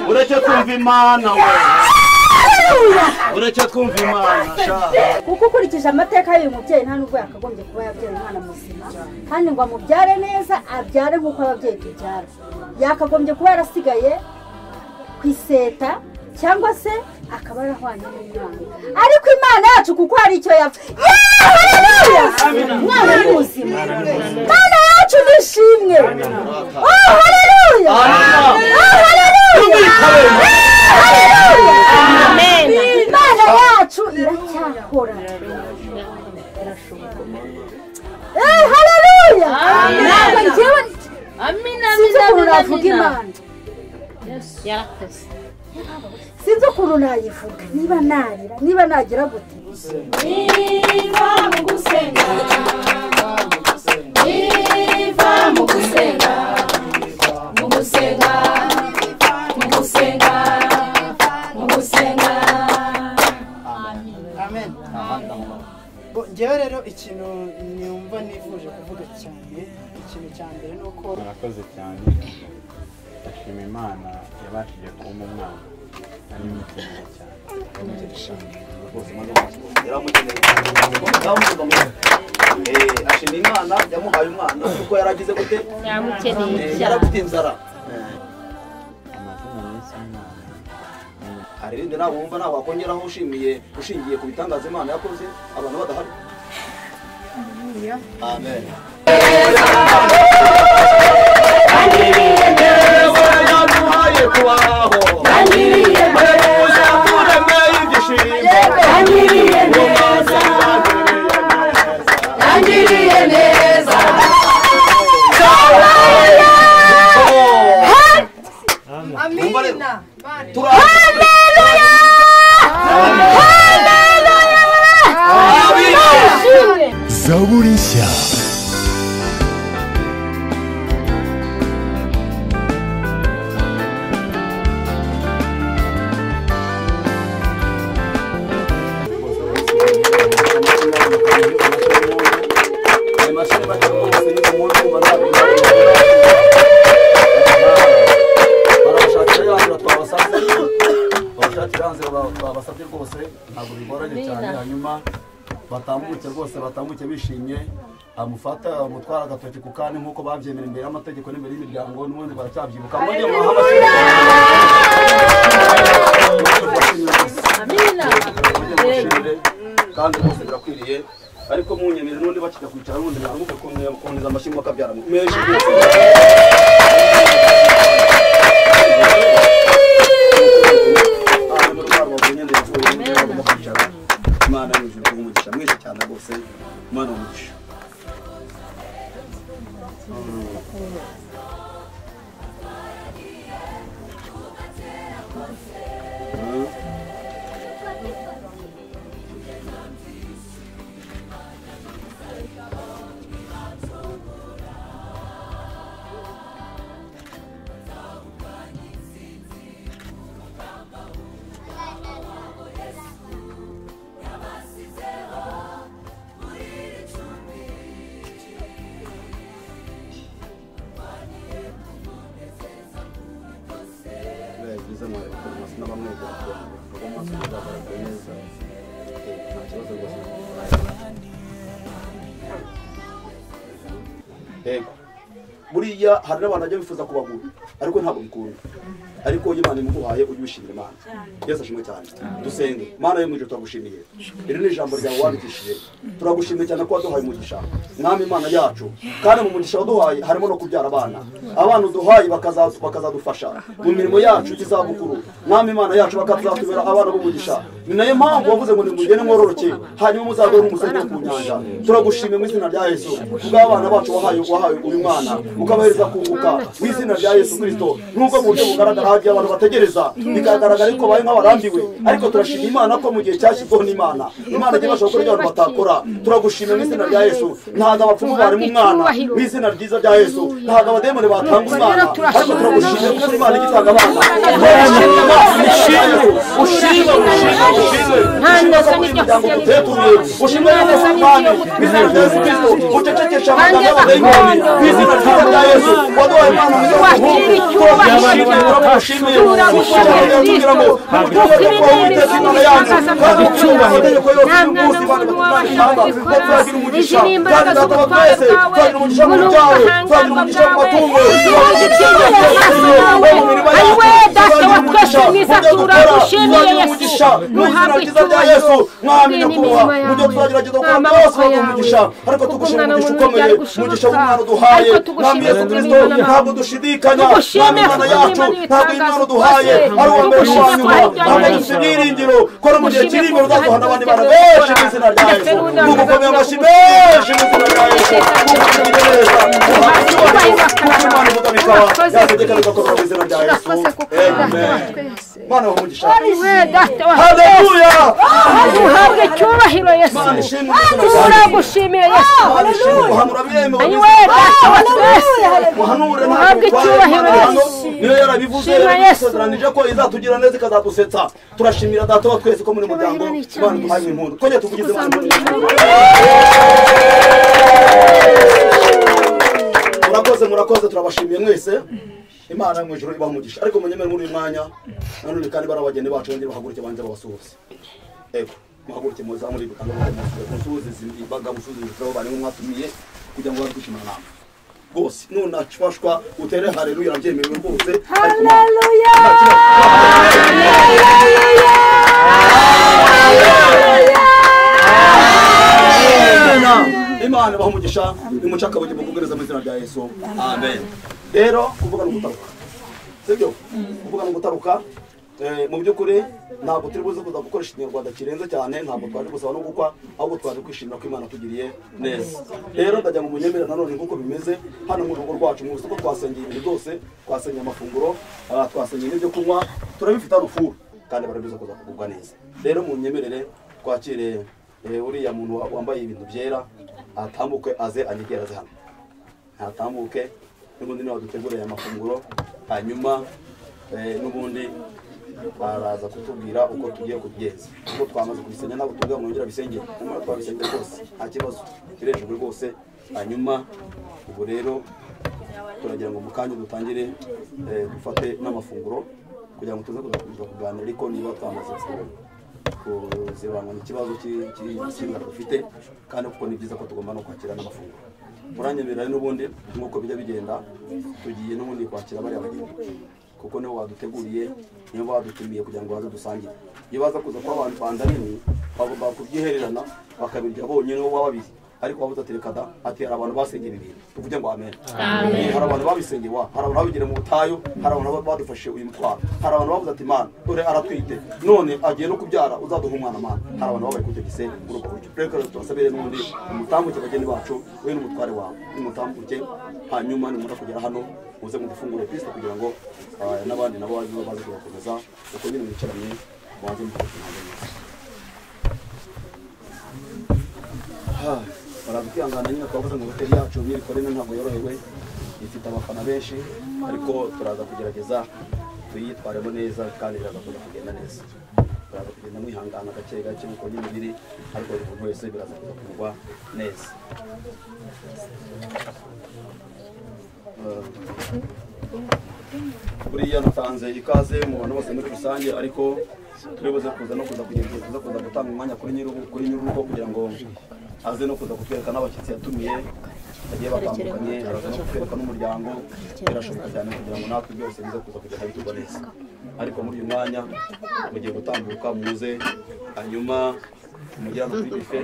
ureke twumva imana we ureke twumva imana shaka kuko ukurikije amateka y'uyu mubyeyi nta nubwo yakagombye kuba yabyaye umwana muzima kandi ngo amubyare neza abyare nk'uko ababyeyi tubyara yakagombye kuba yarasigaye ku iseta cyangwa se akaba yarahwanye n'imana ariko imana yacu kuko hari icyo yapfa yeee umwana ni muzima imana yacu nishimwe oh haleluya oh haleluya haleluya imana yacu iracyakora Eh, haleluya ntabwo njyewe amina sinzi amina ukuntu amina amina navuga imana yarakoze sinzi ukuntu nayivuga niba narira niba nagira gute niva mu gusenga niva mu gusenga mu gusenga mu gusenga mu gusenga Bo, njyewe rero ikintu numva nifuje kuvuga cyane ikintu cya mbere ni uko murakoze cyane ndashima imana yabashije kumpa umwana ari umukeneye cyane yaramukeneye cyane ndamuvuga ashima imana yamuhaye umwana kuko yaragize gute yamukeneye Eh, cyane yarafite inzara amazina yise umwana hari ibindi ntabwo wumva ntabwo wakongeraho ushimiye ushingiye ku bitangaza imana yakoze abantu badahari amen yaduhaye kubaho uza kuremye ibyishimo yangiriye neza yangiriye neza amina zaburi nshya babasabye rwose ntabwo bigoranye cyane hanyuma batambuke rwose batambuke bishimye amufata amutwara agatoki ku kandi nk'uko babyemera imbere y'amategeko n'imbere y'imiryango n'ubundi baracyabyibuka mbonye muhabashe amina mushimire kandi rwose birakwiriye ariko munyemere n'undi bakijya kwicara n'ubundi mwaramuke kuboneza amashyi mukabyara menshi rwose imana yuje umugisha mwese cyane rwose imana umugisha bize mu farumasi n'abamwegera kugira ngo amaso azagaragare neza nta kibazo rwose yego buriya hari n'abantu bajya bifuza kubagura ariko ntabwo bikunda ariko Imana imuguhaye ujye ubishimira Imana Yesu ashimwe cyane dusenge Mana yo mu ijuru turagushimiye iri ni ijambo ryawe wandikishije turagushimiye cyane ko waduhaye umugisha mwami Imana yacu kandi mu mugisha waduhaye harimo no kubyara abana abana uduhaye bakaza- bakazadufasha mu mirimo yacu y'izabukuru mwami Imana yacu bakazatubera abana b'umugisha ni nayo mpamvu wavuze ngo nimugende mwororoke hanyuma muzagore umusozi wo ku nyanja turagushimiye mu izina rya yesu kubw'abana bacu wahaye wahaye uyu mwana ukabahereza kunguka mu izina rya yesu kirisito nubwo mu buryo bugaragara hagiye abantu bategereza bikagaragara ko babaye nk'abarambiwe ariko turashima imana ko mu gihe cyashyizweho n'imana imana igiye ibasha gukora ibyo abantu batakora turagushimiye mu izina rya yesu ntabwo abapfumu barema umwana mu izina ryiza rya yesu ntabwo abademoni batanga umwana ariko turagushimiye kuko imana ijya itanga abana ushime ushime ushime ushime ushime za buri muryango dutetuye ushime za buri mpande mu izina rya yesu kristo ucecekeshe amagambo y'abadayimoni mu izina ryiza rya yesu waduhaye imana mwiza w'umuhungu ntabwo dushidikanya ntabwo imana yacu ntabwo imana duhaye ari uwa mbere wanyuma ntabwo dufite ibyiringiro kora mu gihe kiri imbere uzaduhana abandi bana benshi mu izina rya yesu mugukomeye amashyi menshi mu izina rya yesu mukugire neza muhabwe icyubahiro kuko imana ivuga bikaba yategeka bigakorwa mu izina rya yesu amen mana wa mugisha haleluya duhabwe icyubahiro yesu mana ishimwe mu izina rya yesu turagushimiye yesu mana ishimwe muhanura mwemewe mu we data wa twese muhanure Muhabwe icyubahiro hano niyo yarabivuze Shima Yesu. yarabisezeranije ko izatugira neza ikazadusetsa turashimira data wa twese ko muri muryango imana duhaye impundu twongeye tuvugize imana murakoze murakoze turabashimiye mwese imana yo mu ijoro ibaha umugisha ariko munyemere muri uyu mwanya nanone kandi bari abageni bacu bongere bahaguruke banze babasuhuze ego muhaguruke muzamure ibikango musuhuze izi mbaga musuhuze ibitabo bari mwatumiye kugira ngo babe kwishimana namwe rwose nunacwashwa utere haleluya arabyemerewe rwose ariko nta- nta kibazo. Amen. imana ibaha umugisha nimuca akabuge mukugereza mu izina rya yesu amen rero kuvuga ni ugutaruka sibyo kuvuga ni ugutaruka Eh, mu by'ukuri ntabwo turi buze kuza gukoresha ikinyarwanda kirenze cyane ntabwo twaje gusaba no gukwa ahubwo twaje kwishimira ko imana tugiriye neza rero ndagira ngo munyemere nanone nk'uko bimeze hano mu rugo rwacu mu isoko twasengeye ibintu byose twasengeye amafunguro ah, twasengeye n'ibyo kunywa turabifite arufuru kandi barabiza kuza kugubwa neza rero mu nyemerere twakire eh, uriya muntu wa- wambaye ibintu byera atambuke aze anyegere aze hano ntatambuke n'ubundi niba duteguriye amafunguro hanyuma eh, n'ubundi baraza kutubwira uko tugiye kubigenza uko twamaze kubisenya ntabwo tubwira mwongera bisengere nyamara twabisengera rwose nta kibazo birejejwe rwose hanyuma ubu rero turagira ngo mu kanya dutangire eh, dufate n'amafunguro kugira ngo tuze kuza kuza kuganira ariko niba twamaze kubona kuzibangwa ikibazo ki- ki- cy'inzara dufite kandi kuko ni byiza ko tugomba no kwakira n'amafunguro muranyemerera n'ubundi nk'uko bijya bigenda tugiye n'ubundi kwakira bariya bageni kuko nibo baduteguriye niyo badutumiye kugira ngo baze dusangire iyo baza kuza kuba abantu bandanini bagomba kubyihererana bakabirya bonyine bo baba babiri ariko wabuze ati reka da ati hari abantu basengera ibintu tuvuge ngo amen Eh, hari abantu babisengeye wa hari abantu babigira mu butayu hari abantu ba- badufashe uyu mutwaro hari abantu bavuze ati mana dore aratwite none agiye no kubyara uzaduha umwana mana hari abantu babaye kutegise muri ubwo buryo reka rero tubasabire n'ubundi umutambuke bageni bacu we n'umutware wawe n'umutambuke hanyuma nimura kugera hano muze mudufungure kristo kugira ngo ah, n'abandi nabo baze baze kubakomeza uko nyine mwicaranye mubanze mukabasha ntabwo neza baraza kwihangana nyine twavuze ngo hoteli yacu myirikorere ntabwo yorohewe ifite abafana benshi ariko turaza kugerageza tuyitwaremo neza kandi biraza kuza kugenda neza turaza kugenda mwihangana gake gake nk'uko nyine biri ariko buri muntu wese biraza kuza kugwa neza Eh, buriya natanze ikaze mu bantu bose muri rusange ariko turibuze kuza no kuza kugira igihe tuza kuza gutanga umwanya kuri nyir'urugo kuri nyir'urugo kugira ngo aze no kuza kutwereka n'abashyitsi yatumiye bagiye batandukanye araza no kutwereka n'umuryango birashoboka cyane kugira ngo natwe byose bize kuza kugenda bitugwa neza ariko muri uyu mwanya mugiye gutambuka muze hanyuma mugera no kuri bife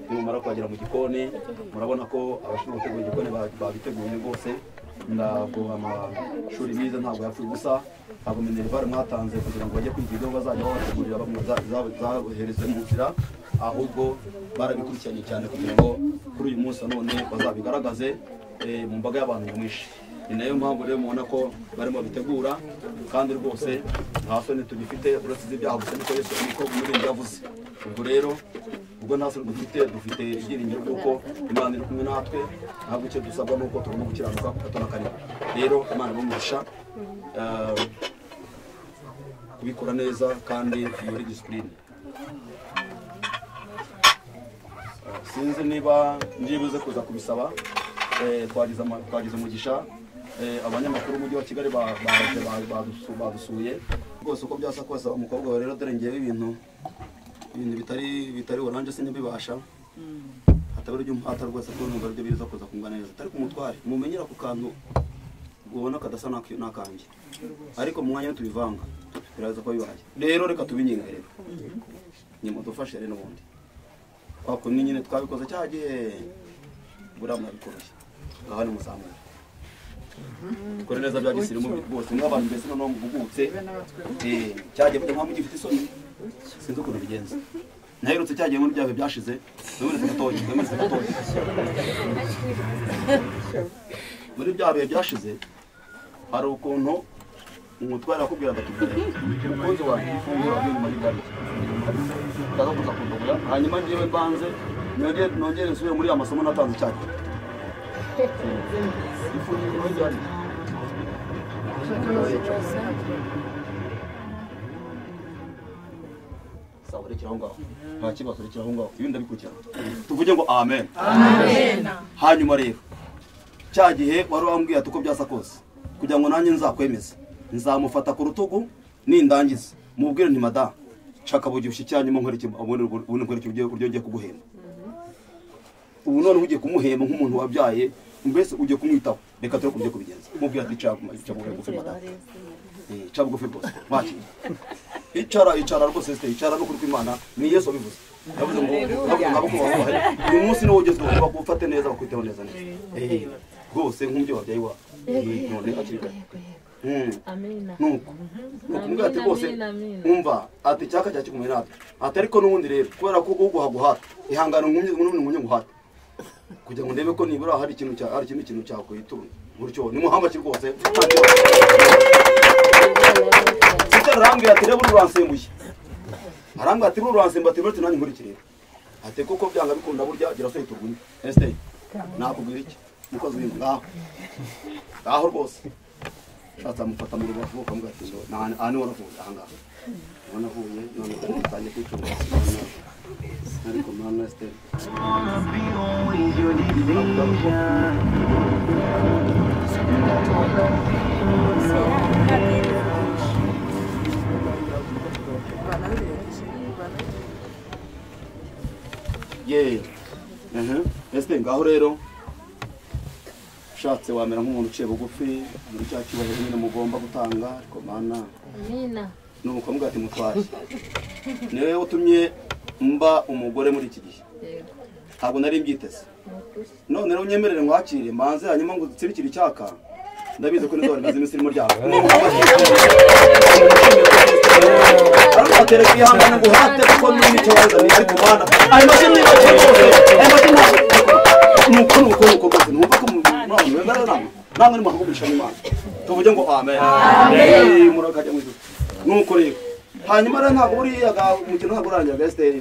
nimumara kuhagera mu gikoni murabona ko abashinzwe gutegura igikoni ba- babiteguye rwose ntabwo amashuri bize ntabwo yapfuye ubusa ntabwo minerivare mwatanze kugira ngo bajye kwiga ibyo bazajya babategurira zabohereze mu nzira ahubwo barabikurikiranye cyane kugira ngo kuri uyu munsi na none bazabigaragaze eh, mu mbaga y'abantu nyamwinshi ni nayo mpamvu rero mubona ko barimo bitegura kandi rwose nta soni tugifite uretse iz'ibyaha gusa niko yesu niko umurinzi yavuze ubwo rero ubwo nta soni dufite dufite ibyiringiro by'uko imana iri kumwe natwe ntabwo icyo dusabwa ni uko tugomba gukiranuka kugatona rero imana ibamugisha eh, kubikora neza kandi muri disipurine sinzi niba ngibuze kuza kubisaba eh, twagize ama- twagize umugisha eh, abanyamakuru b'umujyi wa kigali ba- baje ba- badusu- badusuye rwose uko byasa kose umukobwa wawe rero dore ngewe ibintu ibintu bitari bitari oranje sinabibasha hatabara ibyo mpata rwose ko numva aribyo biza kuza kumva neza atari ku mutware mumenyera ku kantu ubona kadasa n'ak- n'akanjye ariko mu mwanya tubivanga biraza kuba bibaye rero reka tubinyengerere nimudufashe rero n'ubundi kwa kundi nyine twabikoze cyagiye buriya murabikoroshye ngaho ni muzamura dukore neza bya gisirimu rwose niba abantu mbese noneho mvugutse eh, cyagiye kugira nkaho mugifite isoni sinzi ukuntu bigenza naherutse cyagiye muri bya bihe byashize nameretse gatoya nameretse gatoya muri bya bihe byashize hari ukuntu umutware akubwira agatubwira umukunzi wanjye ifunguro ryo nyuma y'itariki ndaza kuza kundogora hanyuma ngewe mbanze nongere nongere nsubire muri amasomo natanze cyagihe ifunguro ryari sawa rekera aho ngaho nta kibazo rekera aho ngaho ibindi ndabikurikirana tuvuge ngo amen hanyuma rero cya gihe wari wambwiye ati uko byasa kose kugira ngo nanjye nzakwemeze nzamufata ku rutugu nindangiza mubwire nti madamu nshaka bugibushye icyanyuma nkwereke uburyo ngiye kuguhemba ubu none ugiye kumuhemba nk'umuntu wabyaye mbese ugiye kumwitaho reka turi kubyo kubigenza mubwira ati "Ca- ca bugufi madamu Eh, ca bugufi rwose wakira icara icara rwose site icara no kurwimana ni yesu wabivuze yavuze ngo ngabukubahubahe uyu munsi niwo ugezweho bagufate neza bakwiteho neza neza Eh, rwose nk'umubyeyi wabyaye iwawe Eh, none hakiri kare Mm. Amina. nuko nuko umbwira ati rwose Amina, amina. umva ati icyaka cya kikumwe natwe ati ariko n'ubundi rero kubera ko uguha guhata ihangane nkumye n'ubundi nkumye guhata kugira ngo ndebe ko nibura hari ikintu cya hari ikindi kintu cyakwituruna gutyo ni muhamba kiri rwose nta kibazo. Sita arambwira ati reba ururansembuye arambwira ati ururansembuye ati rero nanjye nkurikire ati kuko byanga bikunda burya gira so tugunye este nakubwira iki mukozi w'inzu ngaho ngaho rwose shatse amufata mu rubavu ukamubwira ati aha niho navuye aha ngaha niho navuye none ubu ntangiye kwicunga ariko mwana este yeee ese ngaho rero ushatse wamera nk'umuntu uciye bugufi muri cya cyubahiro nyine mugomba gutanga ariko mana Amina. ni umukobwa ati mutwaye ni wowe utumye mba umugore muri iki gihe Yego. ntabwo nari mbyiteze none rero unyemerere ngwakire mbanze hanyuma ngo dutsibikire icyaka ndabizi ko nibwo barimaze iminsi irimo ryabo ariko batere kwihangana ngo uhate kuko n'icyo wazanye ariko mana ayo mashyi nibagiwe rwose ayo mashyi ntabwo nuko nuko nuko rwose numva ko muri abantu bemera namwe namwe ni muhagurisha n'imana tuvuge ngo amen Eh, murakajya mu ijuru nuko rero hanyuma rero ntabwo buriya ga- umukino ntabwo urangira besiteri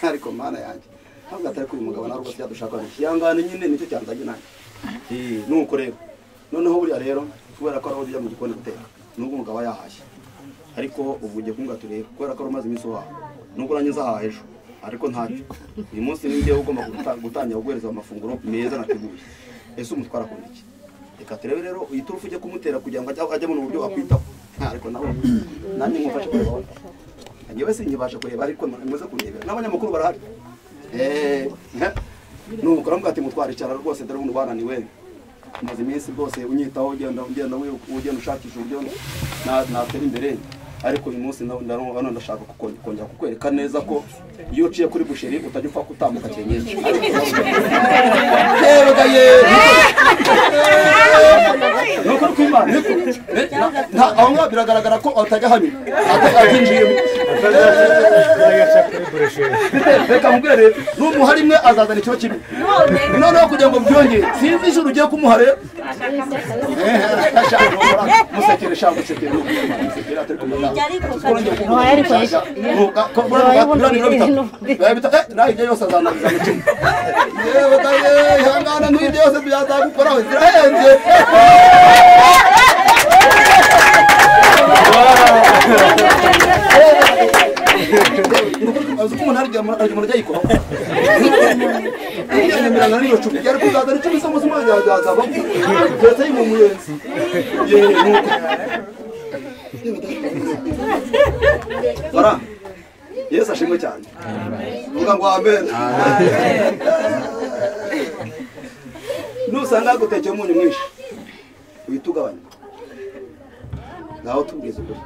ariko mana yanjye ntabwo atari ko uyu mugabo nawe rwose yadushaka kihangane nyine nicyo cyanzanye nanjye Eh, nuko rero noneho buriya rero kubera ko ari aho ujya mu gikoni guteka nubwo umugabo yahashye ariko ubu ugiye kumbwa turebe kubera ko wari umaze iminsi uhaha nubwo nanjye nzahaha ejo ariko ntacyo uyu munsi ni njyewe ugomba guta- gutangira guhereza amafunguro meza nateguye ese umutwara akunda iki reka turebe rero iyi turufu ujye kumutera kugira ngo ajye- ajye abona uburyo wakwitaho Ah, ariko nawe nanjye nkufashe kureba wowe. njyewe sinkibasha kureba ariko muze kurebera n'abanyamakuru barahari Eh, eh. nuko uramubwira ati mutwara icyara rwose dore ubundi bananiwe umaze iminsi rwose unyitaho ugenda ugenda wi- ugenda ushakisha uburyo na- natera imbere ariko uyu munsi na- na- hano ndashaka kuko- kongera kukwereka neza ko iyo uciye kuri busheri utajya upfa kutambuka cyenyeje yewe nuko ari kwimana niko Na- na- aho ngaho biragaragara ko atajya hanyura atabyinjiyemo reka mubwire rero numuha rimwe azazana ikiba kimwe noneho kugira ngo byongere sinzi ijoro ugiye kumuha rero musekere shaka musekere musekere atari kumenya ibyo yose azanariza mu kimwe yewe da yewe ihangana n'ibyo yose byazagukoraho zirahenze azi ko umuntu arya arya umuntu arya yikoraho ijana mirana n'iro cumi ariko uzazana icumi se umunsi umwe yazavamo leta y'imumuyenzi yeee nuko bara yesu ashimwe cyane vuga ngo amen nusanga yagutekeye umunyu mwinshi uhita ugabanya nawe tubwiza ukuri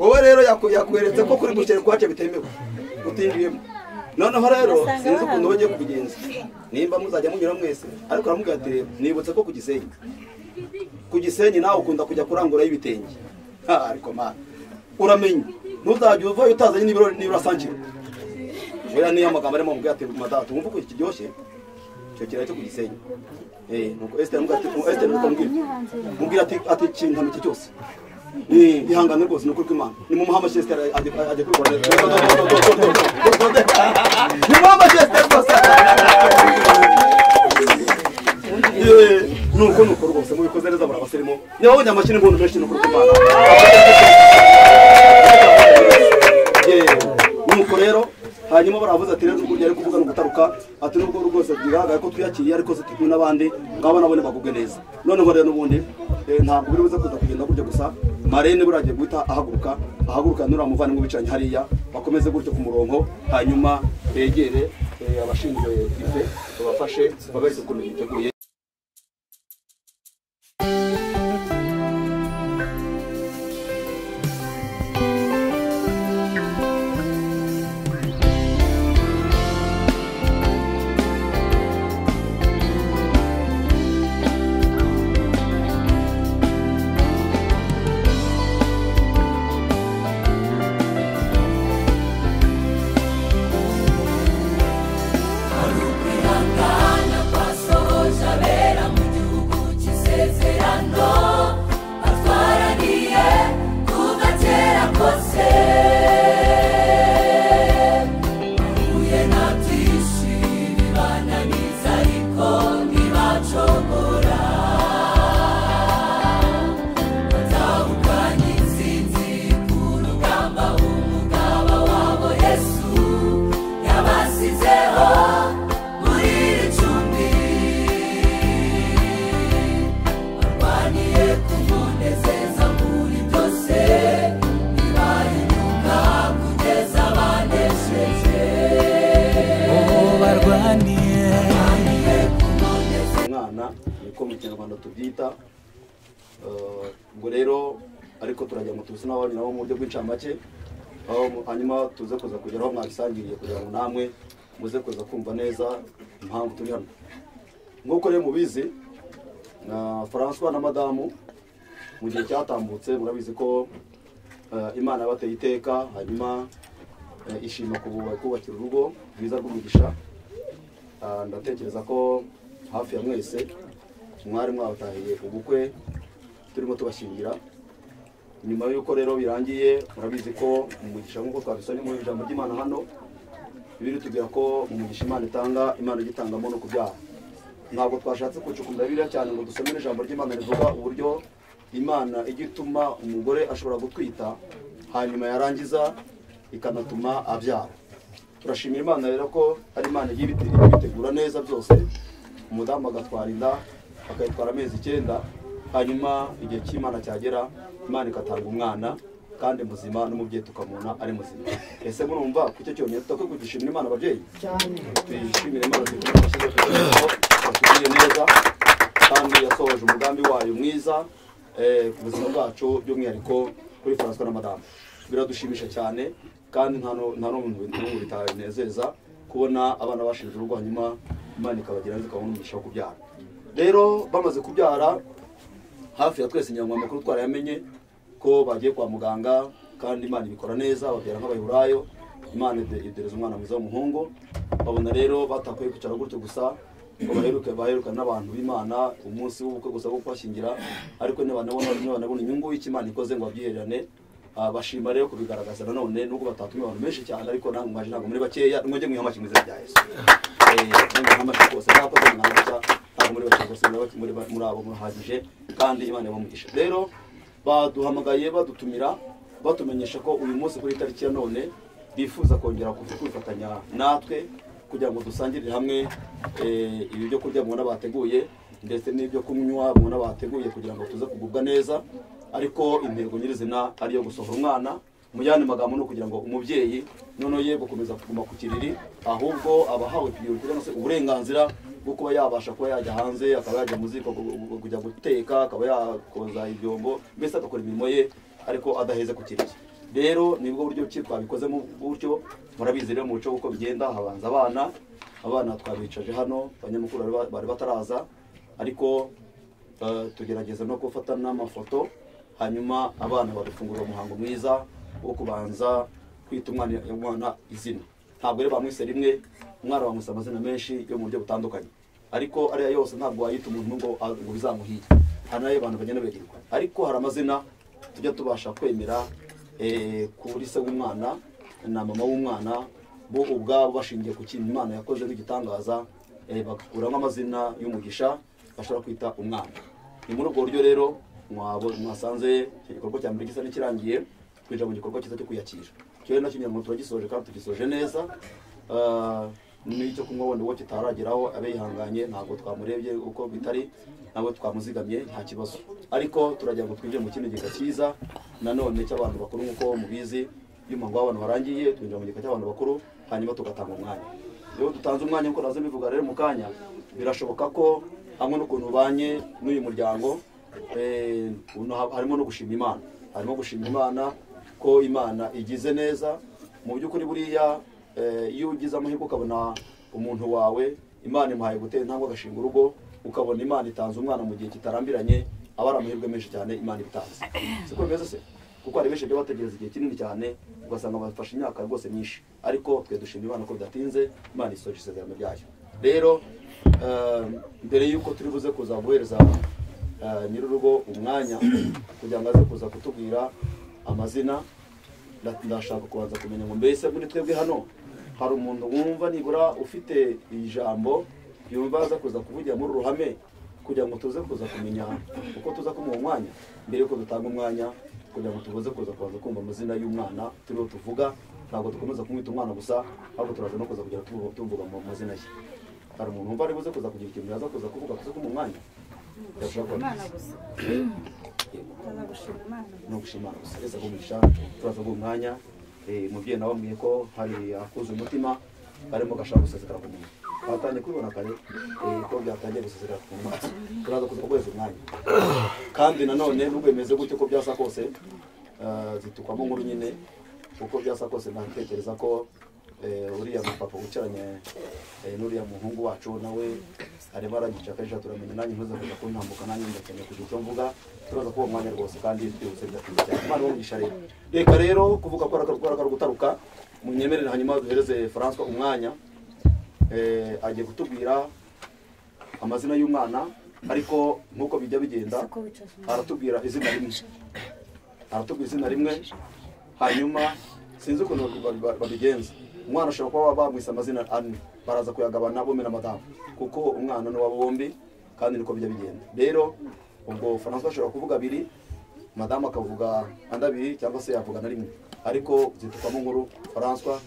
wowe rero yaku- yakweretse ko kuri gukere kwacu bitemewe utinjiyemo noneho rero sinzi ukuntu bagiye kubigenza nimba muzajya munyura mwese ariko aramubwira ati "Reba, nibutse ko ku gisenyi ku gisenyi nawe ukunda kujya kurangurayo ibitenge Ha, ariko mana uramenya ntuzajya uvayo utazanye nibiro nibiro asangira buriya niyo amagambo arimo mubwira ati madatu wumva ko iki kiryoshye icyo kirayi cyo ku gisenyi Eh, nuko esiteri aramubwira ati "Nuko esiteri nuko amubwira mubwira ati ati kintama iki cyose Eh, ihangane rwose ni ukuri kw'imana nimumuhe amashesiteri ajye ajye kurwara nimuhe amashesiteri rwose Yewe, nuko nuko rwose mubikoze neza murabasirimo nyababonye amashyira impundu menshi ni ukuri kw'imana Yewe, nuko rero hanyuma baravuze ati rero uburyo ari kuvuga ni ugutaruka ati nubwo rwose bigaragara ko twiyakiriye ariko se turi n'abandi ngabo nabo ntibagubwe neza noneho rero n'ubundi eh, ntabwo buri buze kuza kugenda gutya gusa marene buriya agiye guhita ahaguruka ahaguruka n'uriya muvandimwe wicaranye hariya bakomeze gutyo ku murongo hanyuma begere eh, abashinzwe ife babafashe babereke ukuntu biteguye umwana niko mu kinyarwanda tubyita Eh, ubwo rero ariko turajya ngo tuzi n'abanyu nabo mu buryo bw'incamake aho mu- hanyuma tuze kuza kugeraho mwabisangiriye kugira ngo namwe muze kuza kumva neza impamvu turi hano nk'uko rero mubizi na francois na madamu mu gihe cyatambutse murabizi ko eh, imana yabateye iteka hanyuma eh, ishima kubu- kubakira urugo rwiza rw'umugisha Ah, ndatekereza ko hafi ya mwese mwari mwabatahiye ubukwe turimo tubashyingira nyuma y'uko rero birangiye murabizi ko umugisha nk'uko twabisabye mu ijambo ry'imana hano biri tubwira ko umugisha imana itanga imana ijya itangamo no kubyara ntabwo twashatse kucukumbura biriya cyane ngo dusomere ijambo ry'imana rivuga uburyo imana ijya ituma umugore ashobora gutwita hanyuma yarangiza ikanatuma abyara turashimira imana rero ko ari imana igiye ibite- ibitegura neza byose umudamu agatwara inda akayitwara amezi icyenda hanyuma igihe cy'imana cyagera imana igatanga umwana kandi muzima n'umubyeyi tukamubona ari muzima ese murumva ku icyo cyonyine tudakwiye kugishimira imana ababyeyi tuyishimire imana tuyishimire kugira ngo batugirire neza kandi yasohoje umugambi wayo mwiza eh, ku buzima bwacu by'umwihariko kuri francois na madamu biradushimisha cyane kandi nta no- nta n'umuntu n'ubu bitanezeza kubona abana bashinje urugo hanyuma imana ikabagira neza ikabona umugisha wo kubyara rero bamaze kubyara hafi ya twese nyirango amakuru twarayamenye ko bagiye kwa muganga kandi imana ibikora neza babyara nk'abayurayo imana ide- idereza umwana mwiza w'umuhungu babona rero batakwiye kwicara gutyo gusa ngo baheruke baherukane n'abantu b'imana umunsi w'ubukwe gusa wo kubashyingira ariko ntibanabona ntibanabona inyungu y'ikimana ikoze ngo babyiherane Ah, bashima rero kubigaragaza nanone nubwo batatumiye abantu benshi cyane ariko namwe mwaje ntabwo muri bakeya mwajye mwihamashi mu izina rya yesu mwihamashi rwose mwakoze mwamutya ntabwo muri bake rwose muri bake- muri ba- muri abo muhagije kandi imana yabamugisha rero baduhamagaye badutumira batumenyesha ko uyu munsi kuri iyi tariki ya none bifuza kongera kuza kwifatanya natwe kugira ngo dusangirire hamwe eh, ibi byo kurya mubona bateguye ndetse n'ibyo kunywa mubona bateguye kugira ngo tuze kugubwa neza ariko intego nyirizina ari iyo gusohora umwana mu yandi magambo ni ukugira ngo umubyeyi noneho ye gukomeza kuguma ku kiriri ahubwo abahawe ipigiro cyangwa se uburenganzira bwo kuba yabasha kuba yajya hanze akaba yajya mu ziko gu- gu- kujya guteka akaba yakoza ibyombo mbese agakora imirimo ye ariko adaheze ku kiriri rero nibwo buryo ki twabikozemo gutyo murabizi rero mu muco w'uko bigenda habanza abana abana twabicaje hano abanyamakuru bari ba- bari bataraza ariko eh, tugerageza no gufata n'amafoto hanyuma abana bagafungura umuhango mwiza wo kubanza kwita umwana umwana izina ntabwo rero bamwise rimwe umwana bamwise amazina menshi yo mu buryo butandukanye ariko ariya yose ntabwo wayita umuntu ngo a- ngo bizamuhire hari n'ayo abantu bagenda bagirwa ariko hari amazina tujya tubasha kwemera eh, kuri se w'umwana na mama w'umwana bo ubwabo bashingiye ku kintu imana yakoze nk'igitangaza eh, bagakuramo amazina y'umugisha bashobora kwita umwana ni muri ubwo buryo rero mwabo- mwasanze iki gikorwa cya mbere gisa n'ikirangiye twinjira mu gikorwa cyiza cyo kwiyakira icyo rero nacyo nyirango turagisoje kandi tugisoje neza Ah, n'icyo kunywa wenda uwo kitarageraho abe yihanganye ntabwo twamurebye uko bitari nawe twamuzigamye nta kibazo ariko turagira ngo twinjire mu kindi gika cyiza nanone cy'abantu bakuru nk'uko mubizi iyo umuhango w'abantu warangiye twinjira mu gika cy'abantu bakuru hanyuma tugatanga umwanya iyo dutanze umwanya nk'uko nazo mbivuga rero mu kanya birashoboka ko hamwe n'ukuntu ubanye n'uyu muryango eh, uno ha- harimo no gushima imana harimo gushima imana ko imana igize neza mu by'ukuri buriya eh, iyo ugize amahirwe ukabona umuntu wawe imana imuhaye gutera intambwe agashinga urugo ukabona imana itanze umwana mu gihe kitarambiranye aba ari amahirwe menshi cyane imana itanze si ko bimeze se kuko hari benshi bajya bategereza igihe kinini cyane ugasanga bafashe imyaka rwose myinshi ariko twe dushimira imana ko bidatinze imana isoje isezerano ryayo rero eh, mbere y'uko turi buze kuza guhereza eh, nyir'urugo umwanya kugira ngo aze kuza kutubwira amazina nda- ndashaka kubanza kumenya ngo mbese muri twebwe hano hari umuntu wumva nibura ufite ijambo yumva aza kuza kuvugira muri ruhame kugira ngo tuze kuza kumenya uko tuza kumuha umwanya mbere yuko dutanga umwanya kugira ngo tuze kuza kubanza kumva amazina y'umwana turiho tuvuga ntabwo dukomeza kumwita umwana gusa ahubwo turaza no kuza kugira tuvuga tuvuga mu mazina ye hari umuntu wumva ari buze kuza kugira ikintu yaza kuza kuvuga tuze kumuha umwanya yashobora kuba no gushima gusa reza gumisha turaza guha umwanya Eh, umubyeyi nawe ambwiye ko hari akuze umutima arimo gashaka gusezera ku muntu batangiye kubibona kare eh, ko byatangiye gusezera ku muntu turaza kuza guheza umwanya kandi nanone nubwo bimeze gutyo ko byasa kose eh, zitukwamo nkuru nyine uko byasa kose natekereza ko eh, uriya mupapa wicaranye eh, n'uriya muhungu wacu nawe arimo aragicakajisha turamenya nanjye ntuze kuza kuntambuka nanjye ndakeneye kugira icyo mvuga turaza kuba umwanya rwose kandi twihuse byatinze cyane imana umugisha rero reka rero kuvuga ko arakora gutaruka munyemerere hanyuma duhereze François umwanya eh, agiye kutubwira amazina y'umwana ariko nk'uko bijya bigenda aratubwira izina rimwe aratubwira izina rimwe hanyuma sinzi ukuntu ba- ba- babigenza umwana ashobora kuba bamwise amazina ane baraza kuyagabana bombi na madamu kuko umwana ni uwabo bombi kandi niko bijya bigenda rero ubwo francois ashobora kuvuga abiri madamu akavuga andi abiri cyangwa se yavuga na rimwe ariko zitukamo nkuru francois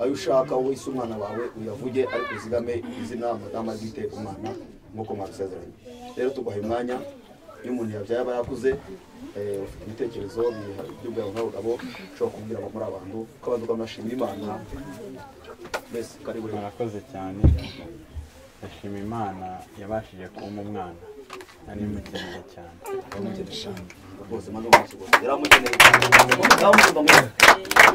ayo ushaka wese umwana wawe uyavuge ariko uzigame izina madamu arwite umwana nk'uko mwabisezeranye rero tuguhaye umwanya iyo umuntu yabyaye aba yakuze eh, ufite ibitekerezo biha- by'ubwabo nk'abagabo ushobora kubwira abo muri abantu ko abantu bamashimira imana mbese kari buri mwaka murakoze cyane ndashima imana yabashije kumpa umwana ari mukeneye cyane rwose mwana w'umukigona yari amukeneye yamukeneye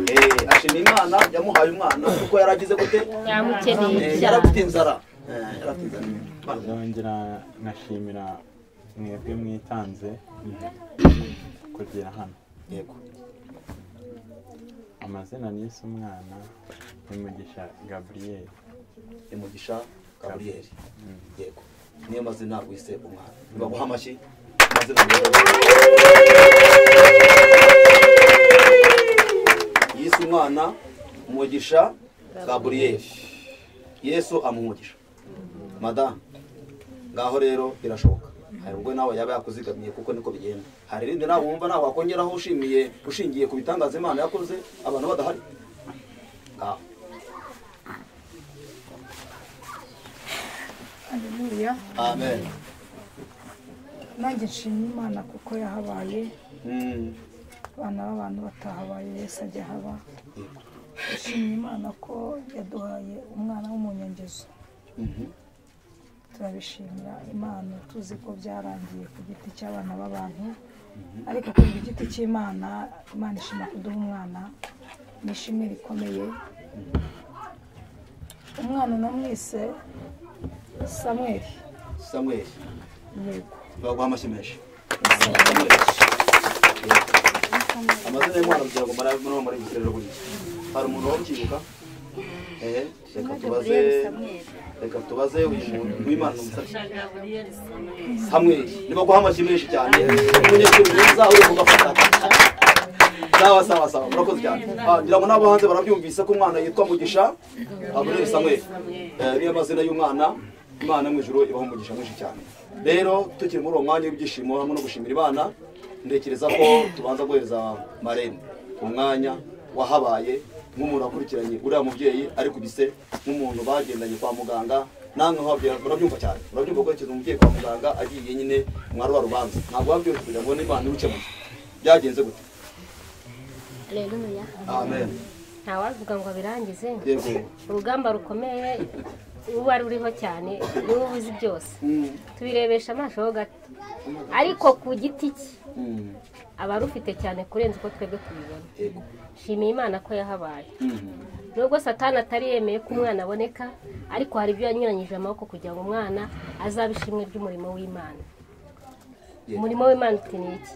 Eh, ashima imana yamuhaye umwana kuko yari agize gute yamukeneye Eh, yari cyane afite inzara Eh, yari afite inzara Imana. nzongera nkashimira mwebwe mwitanze kugera hano yego amazina nise umwana ni mugisha gaburiyeli imugisha gaburiyeli yego niyo mazina wise umwana nibaguha amashyi amazina meza yise umwana umugisha gaburiyeli yesu amuha umugisha madamu ngaho rero birashoboka hari ubwo nawe yaba yakuzigamiye kuko niko bigenda hari irindi nawe wumva nawe wakongeraho ushimiye ushingiye ku bitangaza imana yakoze abantu badahari ngaho Haleluya. amen Nanjye nshimye Imana kuko yahabaye Mm. abana b'abantu batahabaye Yesu ajya haba. Nshimye Imana ko yaduhaye umwana w'umunyangezo. Mhm. Turabishimira Imana tuzi ko byarangiye ku giti cy'abana b'abantu ariko ku giti cy'Imana Imana ishima kuduha umwana ni ishimwe rikomeye. Umwana namwise Samweli. samweli Yego. baguha amashyi menshi amazina y'umwana kugira ngo mara muri muri guserera buri hari umuntu wabyibuka eh reka tubaze reka tubaze uyu muntu w'Imana umusatsi hamwe niba guha amashyi menshi cyane umunyeshuri mwiza uri kugafata sawa sawa sawa murakoze cyane Ah, ngira ngo n'abo hanze barabyumvise ko umwana yitwa mugisha abonere samweli Eh, niyo mazina y'umwana imana mu ijuru ibaho umugisha mwinshi cyane rero tukiri muri uwo mwanya w'ibyishimo hamwe no gushimira imana ntekereza ko tubanza guhereza marembo umwanya wahabaye nk'umuntu wakurikiranye uriya mubyeyi arikubise nk'umuntu bagendanye kwa muganga namwe nk'ababyeyi murabyumva cyane murabyumva ko ikintu umubyeyi kwa muganga agiye nyine mwari wa rubanza ntabwo wabyumva kugira ngo n'imana ibukemuye byagenze gute Haleluya. amen Ntawavuga ngo abirangize. yego Urugamba rukomeye uba ari uriho cyane niwe ubuzi byose. Mm, Tubirebesha amaso ho gato. Ariko ku giti cye mm, aba arufite cyane kurenza uko twebwe tubibona. yego Nshimiye Imana ko yahabaye. Mhm. Nubwo Satani atari yemeye ko umwana aboneka, ariko hari ibyo yanyuranyije amaboko kugira ngo umwana azabe ishimwe ry'umurimo w'Imana. Yeah. umurimo w'imana uti ni iki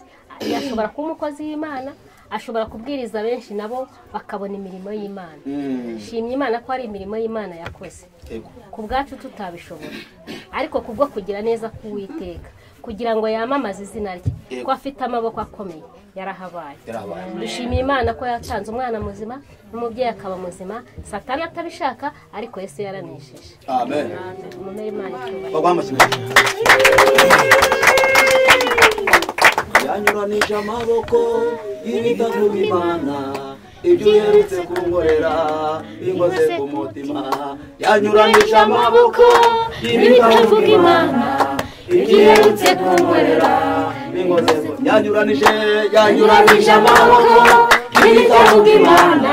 yashobora kuba umukozi w'imana ashobora kubwiriza benshi nabo bakabona imirimo y'imana Mm, shimye imana ko ari imirimo y'imana yakoze yego ku bwacu tutabishobora ariko kubwo kugira neza k'uwiteka kugira ngo yamamaze izina rye ko afite amaboko akomeye yarahabaye yarabaye dushimiye imana ko yatanze umwana muzima n'umubyeyi akaba muzima satani atabishaka ariko yesu yaranesheje amen umumere imana icyubahiro baguha amashyi menshi yanyuranije amaboko y'ibitabo b'imana ibyo uherutse kunkorera binkoze ku mutima yanyuranije amaboko y'ibitabo b'imana ibyo uherutse kunkorera binkoze ku yanyuranije yanyuranije amaboko y'ibitabo b'imana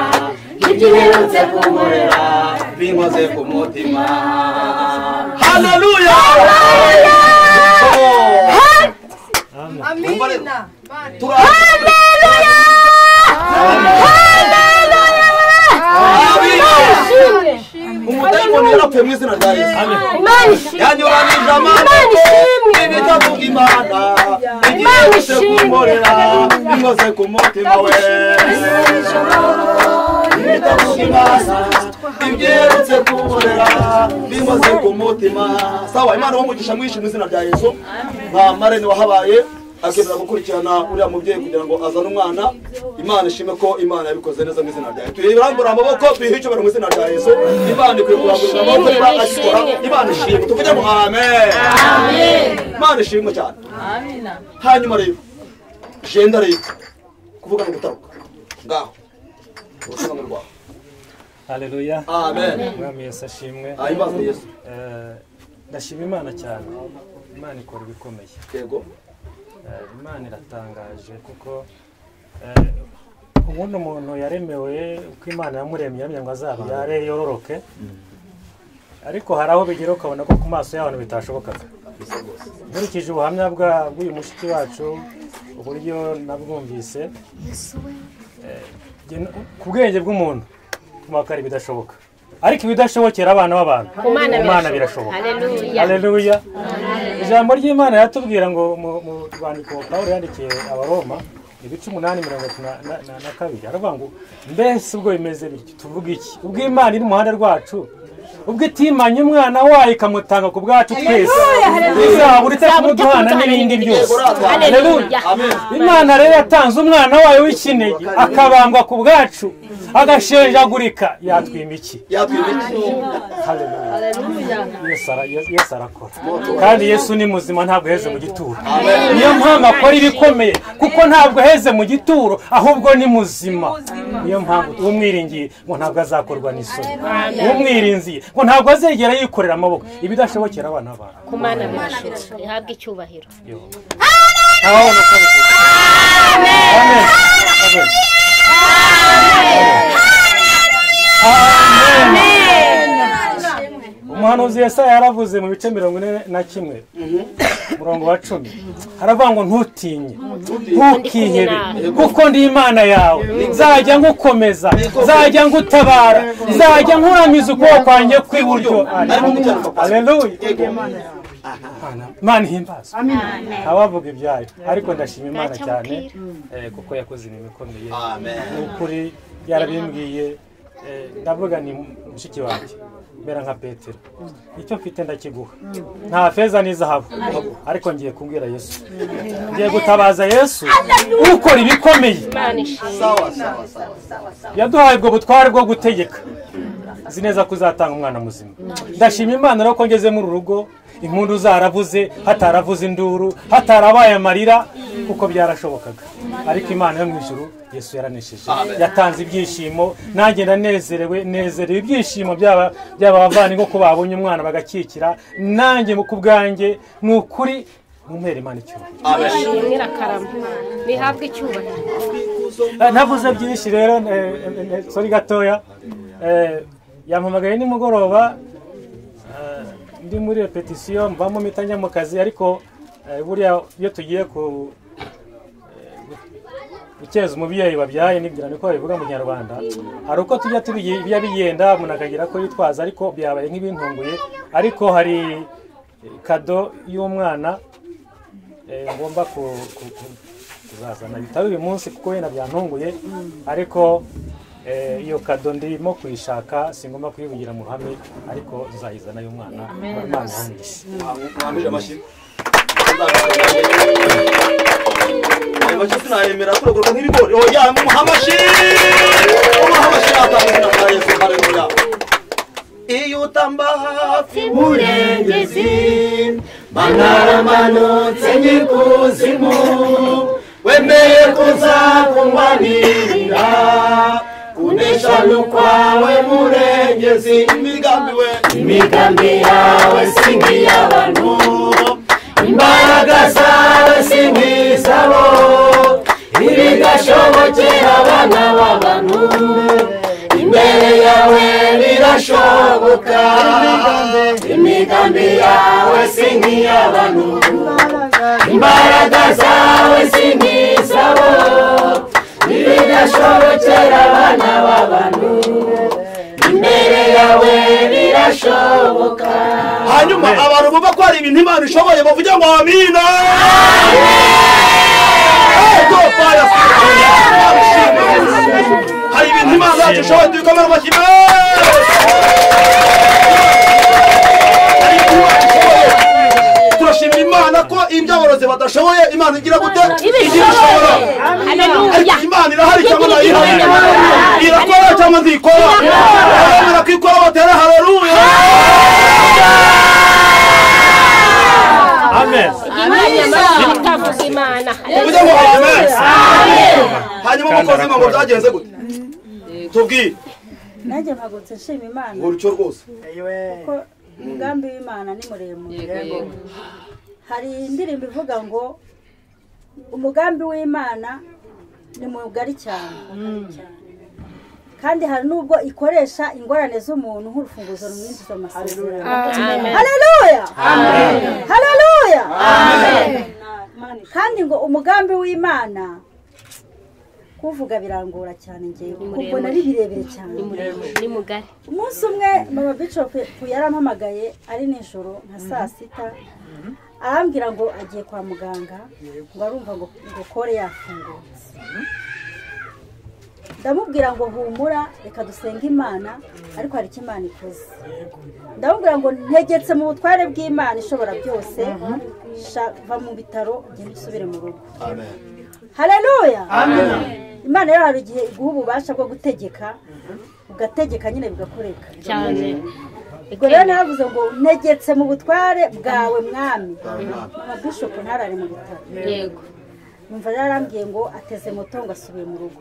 ibyo uherutse kunkorera binkoze ku mutima haleluya Oh! Amina. umudayimoni yarapfuye mu izina rya yesu Imana ishimwe. yanyuranije amaboko ibitabo imana igiye gusa kunkorera bimeze ku mutima we ibitabo imana ibyerutse kunkorera bimeze ku mutima sawa imana w'umugisha mwinshi mu izina rya yesu nta marene wahabaye akemera gukurikirana uriya mubyeyi kugira ngo azane umwana imana ishime ko imana yabikoze neza mu izina rya yesu tuyirambura amaboko tuyihe icyubahiro mu izina rya yesu imana ikwiye kurambura amaboko niba agikora imana ishimwe tuvuge ngo amen imana ishimwe cyane Amina. hanyuma rero jenda rero kuvuga no gutaruka ngaho ubusobanuro bwawe haleluya amen umwami yesu ashimwe ahimbaza yesu Eh, ndashima imana cyane imana ikora ibikomeye yego Eh, imana iratangaje kuko eh, ubundi umuntu yaremewe uko imana yamuremye yamenya ngo azabyare yororoke ariko hari aho bigera ukabona ko ku maso y'abantu bitashobokaga bisa rwose nkurikije ubuhamya bwa- bw'uyu mushiki wacu uburyo nabwumvise eh, jye n- ku bwenge bw'umuntu kumakara ibidashoboka ariko ibidashobokera abana b'abantu ku mana birashoboka haleluya haleluya ijambo ry'imana riratubwira ngo mu mu rwandiko pawulo yandikiye abaroma ibice umunani mirongo itatu na- na- na- na kabiri aravuga ngo mbese ubwo bimeze bityo tuvuga iki ubwo imana iri mu ruhande rwacu ubwo itimanye umwana wayo ikamutanga ku bwacu twese izaba uretse kumuduhana n'ibindi byose haleluya amen imana rero yatanze umwana wayo w'ikinege akabangwa ku bwacu agashenjagurika yatwima iki yatwibiki haleluya Yesu ara- Yesu- Yesu arakora kandi Yesu ni muzima ntabwo yaheze mu gituro niyo mpamvu akora ibikomeye kuko ntabwo aheze mu gituro ahubwo ni muzima niyo mpamvu umwiringiye ngo ntabwo azakorwa n'isoni Amen. umwirinziye ngo ntabwo azegera yikorera amaboko ibidashobokera abana bawe ku mana birashoboka ihabwe icyubahiro Ababona ko bikorwa. Amen. Amen. umuhanuzi yesaya yaravuze mu bice mirongo ine na kimwe murongo wa cumi haravuga ngo ntutinye ntukihebe kuko ndi imana yawe nzajya ngukomeza nzajya ngutabara nzajya nkuramiza ukuboko kwanjye kw'iburyo aleluya imana ihimbaza abavuga ibyayo ariko ndashima imana cyane eh, kuko yakoze ibintu bikomeye ni ukuri yarabimbwiye eh, ndavuga ni mushiki wanjye mbera nka petero icyo mfite ndakiguha nta feza n'izahabu ariko ngiye kubwira yesu ngiye gutabaza yesu ukora ibikomeye imana ishimwe yaduhaye ubwo butware bwo gutegeka nzi neza ko uzatanga umwana muzima ndashima imana rero ko ngeze muri uru rugo impundu zaravuze hataravuze induru hatarabaye amarira kuko byarashobokaga ariko imana yo mu ijuru yesu yaranesheje yatanze ibyishimo nanjye ndanezerewe nezerewe ibyishimo byaba byaba abavandimwe ko babonye umwana bagakikira nanjye ku bwanjye ni ukuri mumpere imana icyubahiro ishimwe irakarama bihabwe icyubahiro Eh, ntavuze byinshi rero eh, eh, eh, sorry gatoya Eh, yampamagaye nimugoroba eh, ndi muri repetisiyo mvamo mpita njya mu kazi ariko eh, buriya iyo tugiye ku eh, gu- gukeza umubyeyi wabyaye nibwira niko babivuga mu kinyarwanda hari uko tujya tubiye- bijya bigenda umuntu akagira ko yitwaza ariko byabaye nk'ibintunguye ariko hari eh, kado y'umwana eh, ngomba ku- ku- ku- kuzazana bitari uyu munsi kuko wenda byantunguye ariko eh, iyo kado ndimo kuyishaka singomba kuyivugira mu ruhame ariko nzayizana y'umwana Imana imuhe. mwambije amashyi ayo mashyi sinayemera kuragurwa nk'ibigori oya mumuha amashyi mumuha amashyi atanga na yesu haleluya iyo utamba hafi burengezi banaramanutse nyikuzimu wemeye kuzakumanirira kunesha n'ukwawe murengezi imigambi we imigambi yawe si nk'iy'abantu imbaraga zawe si nk'izabo ntibigashobokera abana b'abantu imbere yawe birashoboka imigambi yawe si nk'iy'abantu imbaraga zawe si nk'izabo ntibigashobokera abana b'abantu imbere yawe birashoboka hanyuma abantu bumva ko hari ibintu imana ishoboye bavuge ngo amina Eh, go fire, fire. hari ibintu imana yacu ishoboye tubikomere mu mashyi hari ibintu imana ishoboye turashimira imana ko ibyaborozi badashoboye imana igira gute igira ishobora ariko imana irahari cyangwa nayihaye irakora cyangwa nzikora baremera ko ikora batera hareruya amen imana nyamara itavuga imana uvuge ngo amen Amen. hanyuma umukozi ngo ngo byagenze gute tubwire nanjye mpagurutse nshima imana ngurutyo rwose kuko umugambi w'imana ni muremure Yego, yego. hari indirimbo ivuga ngo umugambi w'imana ni mugari cyane kandi hari n'ubwo ikoresha ingorane z'umuntu nk'urufunguzo rumwinjiza amasezerano Amen. haleluya Amen. haleluya Amen. kandi ngo umugambi w'imana kuvuga birangora cyane ngewe kuko muremure. nari birebire cyane ni muremure ni mugari umunsi umwe mama bishop yarampamagaye ari nijoro nka saa sita arambwira ngo agiye kwa muganga ngo arumva ngo ngo kore yafungutse ndamubwira ngo humura reka dusenge imana ariko hari icyo imana ikoze ndamubwira ngo ntegetse mu butware bw'imana ishobora byose sha- va mu bitaro ugende usubire mu rugo haleluya imana rero hari igihe iguha ububasha bwo gutegeka ugategeka nyine bigakoreka cyane ubwo rero navuze ngo negetse mu butware bwawe mwami mama bishopu ntarari mu bitaro Yego. yumva yarambwiye ngo ateze moto ngo asubiye mu rugo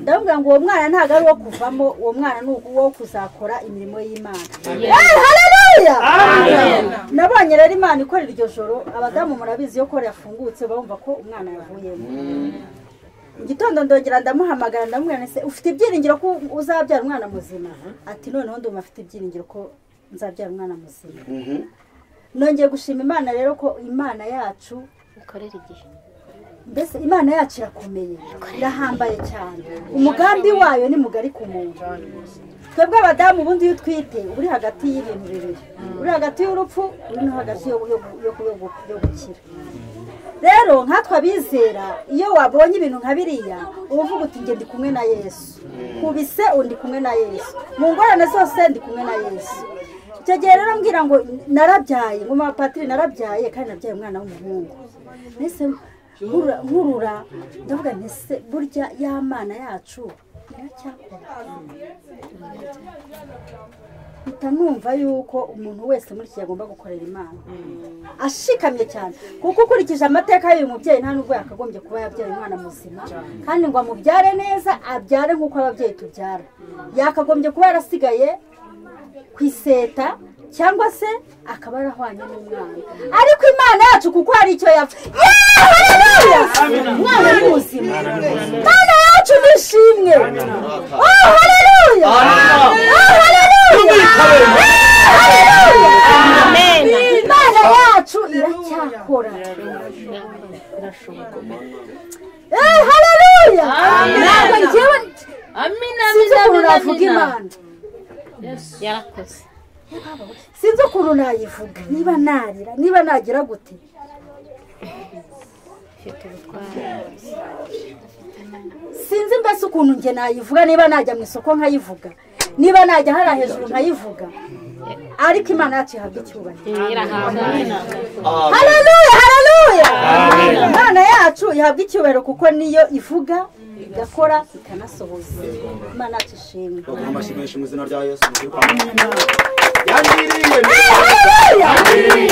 ndamubwira ngo uwo mwana ntabwo ari uwo kuvamo uwo mwana ni uwo kuzakora imirimo y'imana Amen. Eh, haleluya! Amen. nabonye rero imana ikora iryo joro abadamu murabizi ko yafungutse bumva ko umwana yavuyemo mu gitondo ndongera ndamuhamagara ndamubwira nti "Se, ufite ibyiringiro ko uzabyara umwana muzima ati noneho ndumva afite ibyiringiro ko nzabyara umwana muzima nongeye gushima imana rero ko imana yacu ikorera igihe mbese imana yacu irakomeye irahambaye cyane umugambi wayo ni mugari ku muntu twebwe abadamu ubundi iyo utwite uba uri hagati y'ibintu bibiri uri hagati y'urupfu uri no hagati yo yo- yo- yo- yo- yo gukira rero nkatwe abizera iyo wabonye ibintu nka biriya uba uvuga uti njye ndi kumwe na yesu kubise undi kumwe na yesu mu ngorane zose ndi kumwe na yesu icyo gihe rero mbwira ngo narabyaye ngo mapatiri narabyaye kandi nabyaye umwana w'umuhungu mbese nkurura nkurura, ndavuga nti se burya ya mana yacu iracyakora mpita numva yuko umuntu wese muri iki gihe agomba gukorera imana ashikamye cyane kuko ukurikije amateka y'uyu mubyeyi nta nubwo yakagombye kuba yabyaye umwana muzima kandi ngo amubyare neza abyare nk'uko ababyeyi tubyara yakagombye kuba yarasigaye ku iseta cyangwa se akaba yarahwanye n'umwana ariko imana yacu kuko hari icyo yapfa umwana ni muzima imana yacu ni ishimwe oh haleluya oh haleluya imana yacu iracyakora Eh, haleluya Amen. ntabwo njyewe Amina, sinzi amina, ukuntu amina, navuga amina. imana yarakoze sinzi ukuntu nayivuga niba narira niba nagira gute sinzi mbese ukuntu njye nayivuga niba najya mu isoko nkayivuga niba najya hariya hejuru nkayivuga ariko imana yacu ihabwa icyubahiro haleluya haleluya imana yacu ihabwa icyubahiro kuko niyo ivuga igakora ikanasohoza imana yacu ishimwe Baguha amashyi mu izina rya Yesu. Yangiriye neza. Yangiriye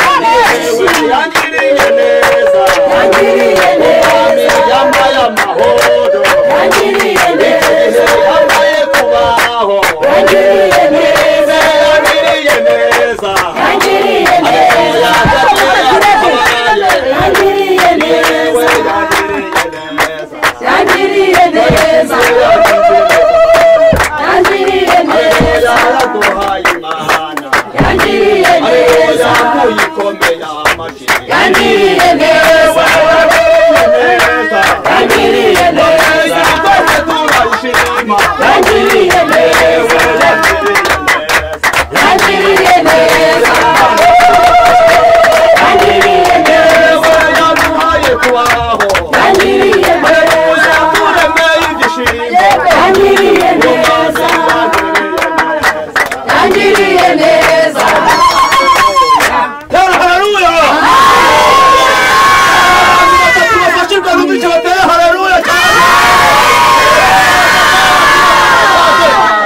neza. Yangiriye neza. Yambaye amahoro. Yangiriye neza. Yambaye kubaho. Yangiriye neza. Yangiriye neza. Yangiriye neza. Yangiriye neza. Yangiriye neza. Yangiriye neza. Yaraguhaye imana. Yangiriye neza. Kuyikomera amashyi. Yangiriye neza. Yangiriye neza. Twese turayishima. Yangiriye neza. Yangiriye neza. Yangiriye neza. Yaduhaye kubaho. Yangiriye neza. Yaturemeye igishimbo. Yangiriye neza. Yangiriye neza. Haleluya! Tubafashirwe n'uduce batere haleluya cyane!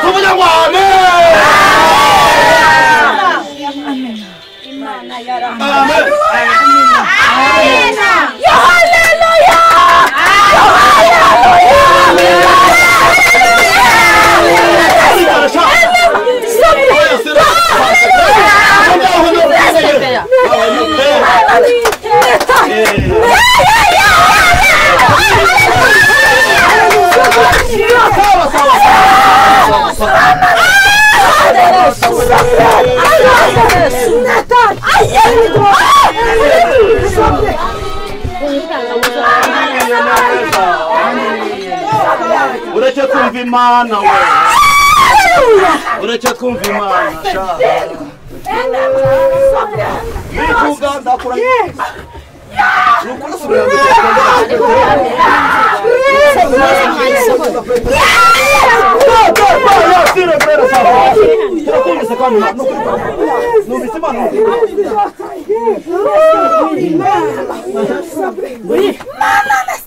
Tuvuge ngo ureke twumva imana we ureke twumva imana sha bivuga ndakura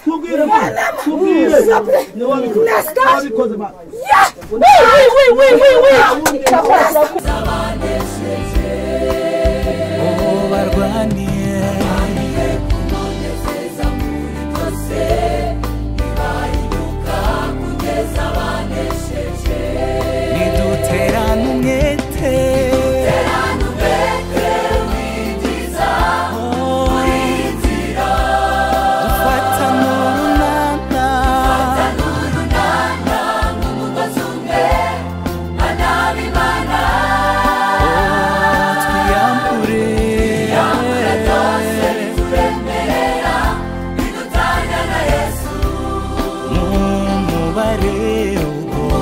tubwire mana tubwire wabikoze mana ubu barwaniye niduterane umwete dufata n'urunana twiyambure mumubare ubwo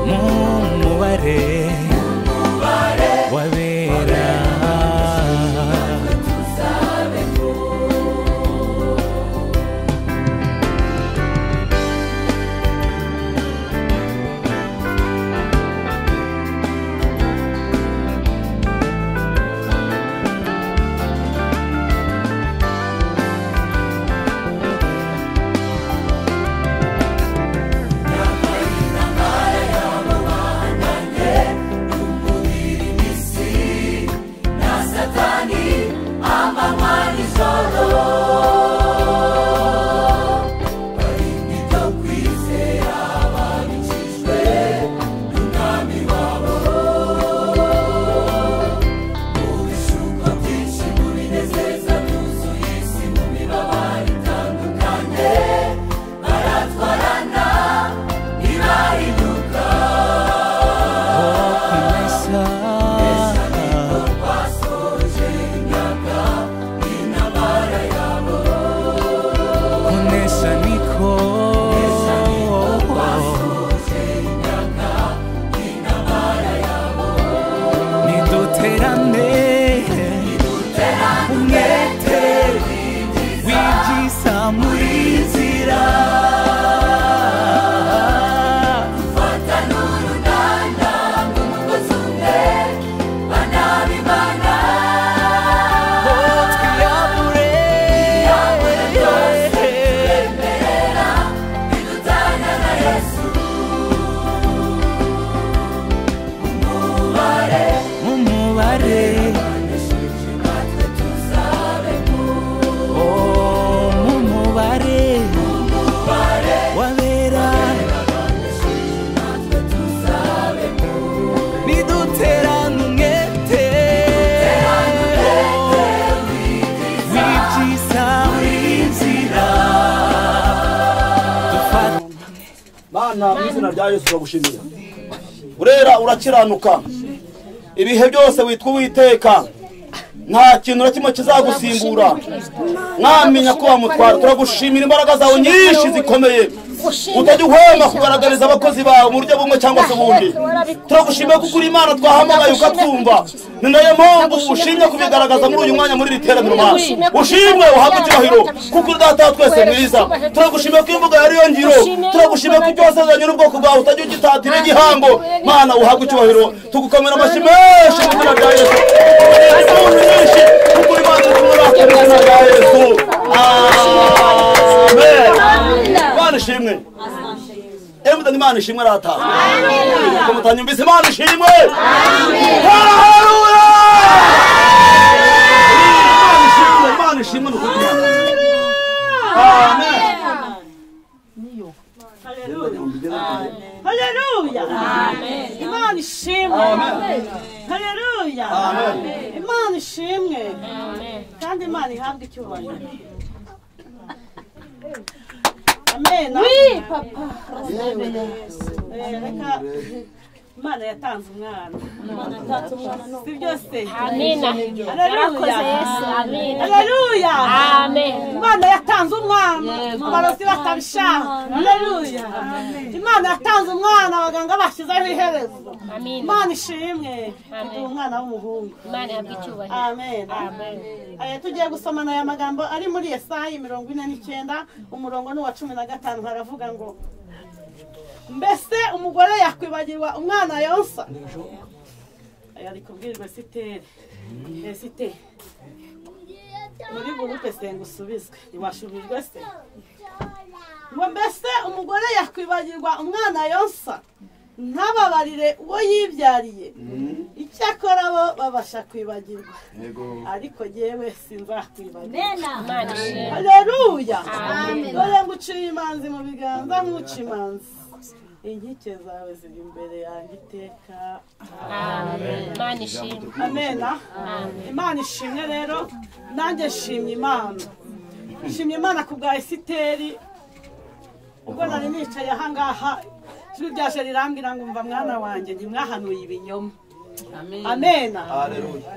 mumubare wabera kunesha niko niduterane umwete w'ibyisa muri nzira umubare Oh, mumubare wabera niduterane umwete w'ibyiza w'inzira dufata mana mu izina rya yesu turagushimira urera urakiranuka ibihe byose witwa uwiteka nta kintu na kimwe kizagusimbura mwamenya ko wamutwara turagushimira imbaraga zawe nyinshi zikomeye utajya uhwema kugaragariza abakozi bawe mu buryo bumwe cyangwa se ubundi turagushimiye kuko uri imana twahamagaye ukatwumva ni nayo mpamvu ushimye kubigaragaza muri uyu mwanya muri iri teraniro mana ushimwe uhabwe icyubahiro kuko uri data wa twese mwiza turagushimiye ko imvugo yari yo ngiro turagushimiye ko ibyo wasezeranye n'ubwoko bwawe utajya ugitatira igihango mana uhabwe icyubahiro tugukomera amashyi menshi mu izina rya yesu Umunezero mwinshi kuko uri mazi tumurakira mu izina rya yesu amen imana ishimwe emutani imana ishimwe arataha kumutanyumvise imana ishimwe haraharuya imana ishimwe imana ishimwe ni ukugira ngo amen Haleluya! Imana ishimwe! Haleluya! Imana ishimwe! Kandi Imana ihabwe icyubahiro. Amen. Oui, papa. Reka Imana yatanze umwana. Imana yatanze umwana. Si byose. Amina. Haleluya. Yarakoze Yesu. Amina. Haleluya. Amen. Imana yatanze umwana. Abarozi batabishaka. Haleluya. Imana yatanze umwana abaganga bashyizeho iherezo. Imana ishimwe. Tuduha umwana w'umuhungu. Imana ihabwe icyubahiro. Amen. Aya tugiye gusomana aya magambo ari muri Yesayi mirongo ine n'icyenda umurongo ni uwa cumi na gatanu haravuga ngo mbese umugore yakwibagirwa umwana yonsa ari kubwirwa esiteri esiteri muri gurupe senga usubizwe ntiwashubijwe se ngo mbese umugore yakwibagirwa umwana yonsa ntababarire uwo yibyariye icyakora bo babasha kwibagirwa ariko yewe sinzakwibagirwa Imana ishimwe. haleluya Amen. dore nguciye imanzi mu biganza nkuca imanzi inkike zawe ziri imbere yanjye iteka Amen. Imana ishimwe. amena Amen. imana ishimwe rero nanjye nshimye imana nshimye imana ku bwa esiteri ubwo nari nicaye ahangaha ijwi ryaje rirambwira ngo umva mwana wanjye ntimwahanuye ibinyoma amena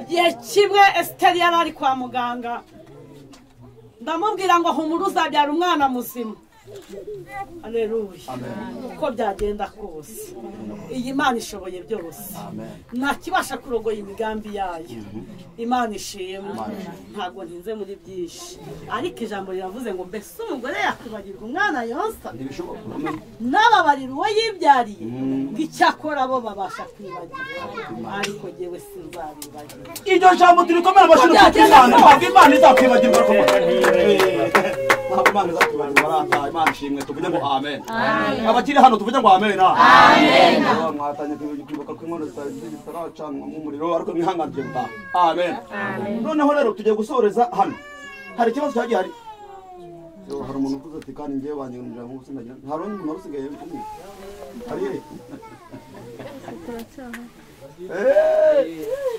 igihe kimwe esiteri yari ari kwa muganga ndamubwira ngo humura uzabyara umwana muzima aleluya uko byagenda kose iyi mana ishoboye byose ntakibasha kurogoya imigambi yayo imana ishimwe ntabwo ntinze muri byinshi ariko ijambo riravuze ngo mbese umugore yakwibagirwa umwana yonsa n'ababarira uwo yibyariye ngo icyakora bo babasha kwibagirwa ariko jyewe sinzabibagirwa iryo jambo turikomere amashuri kuko imana ntabwo imana izakwibagirwa ntabwo imana izakwibagirwa arataha imana ishimwe tuvuge ngo amen Amen. abakiri hano tuvuge ngo amen Amen. Yewe, mwatanye kwibuka ko inkono zitari zitaracanwamo umuriro ariko mwihanganire gutaha amen noneho rero tugiye gusoreza hano hari ikibazo cyagiye hari Yo, hari umuntu uvuze ati kandi ngewe banyirundira nk'ubu sinagira nta rundi muntu usigaye umwe hari ye Eh,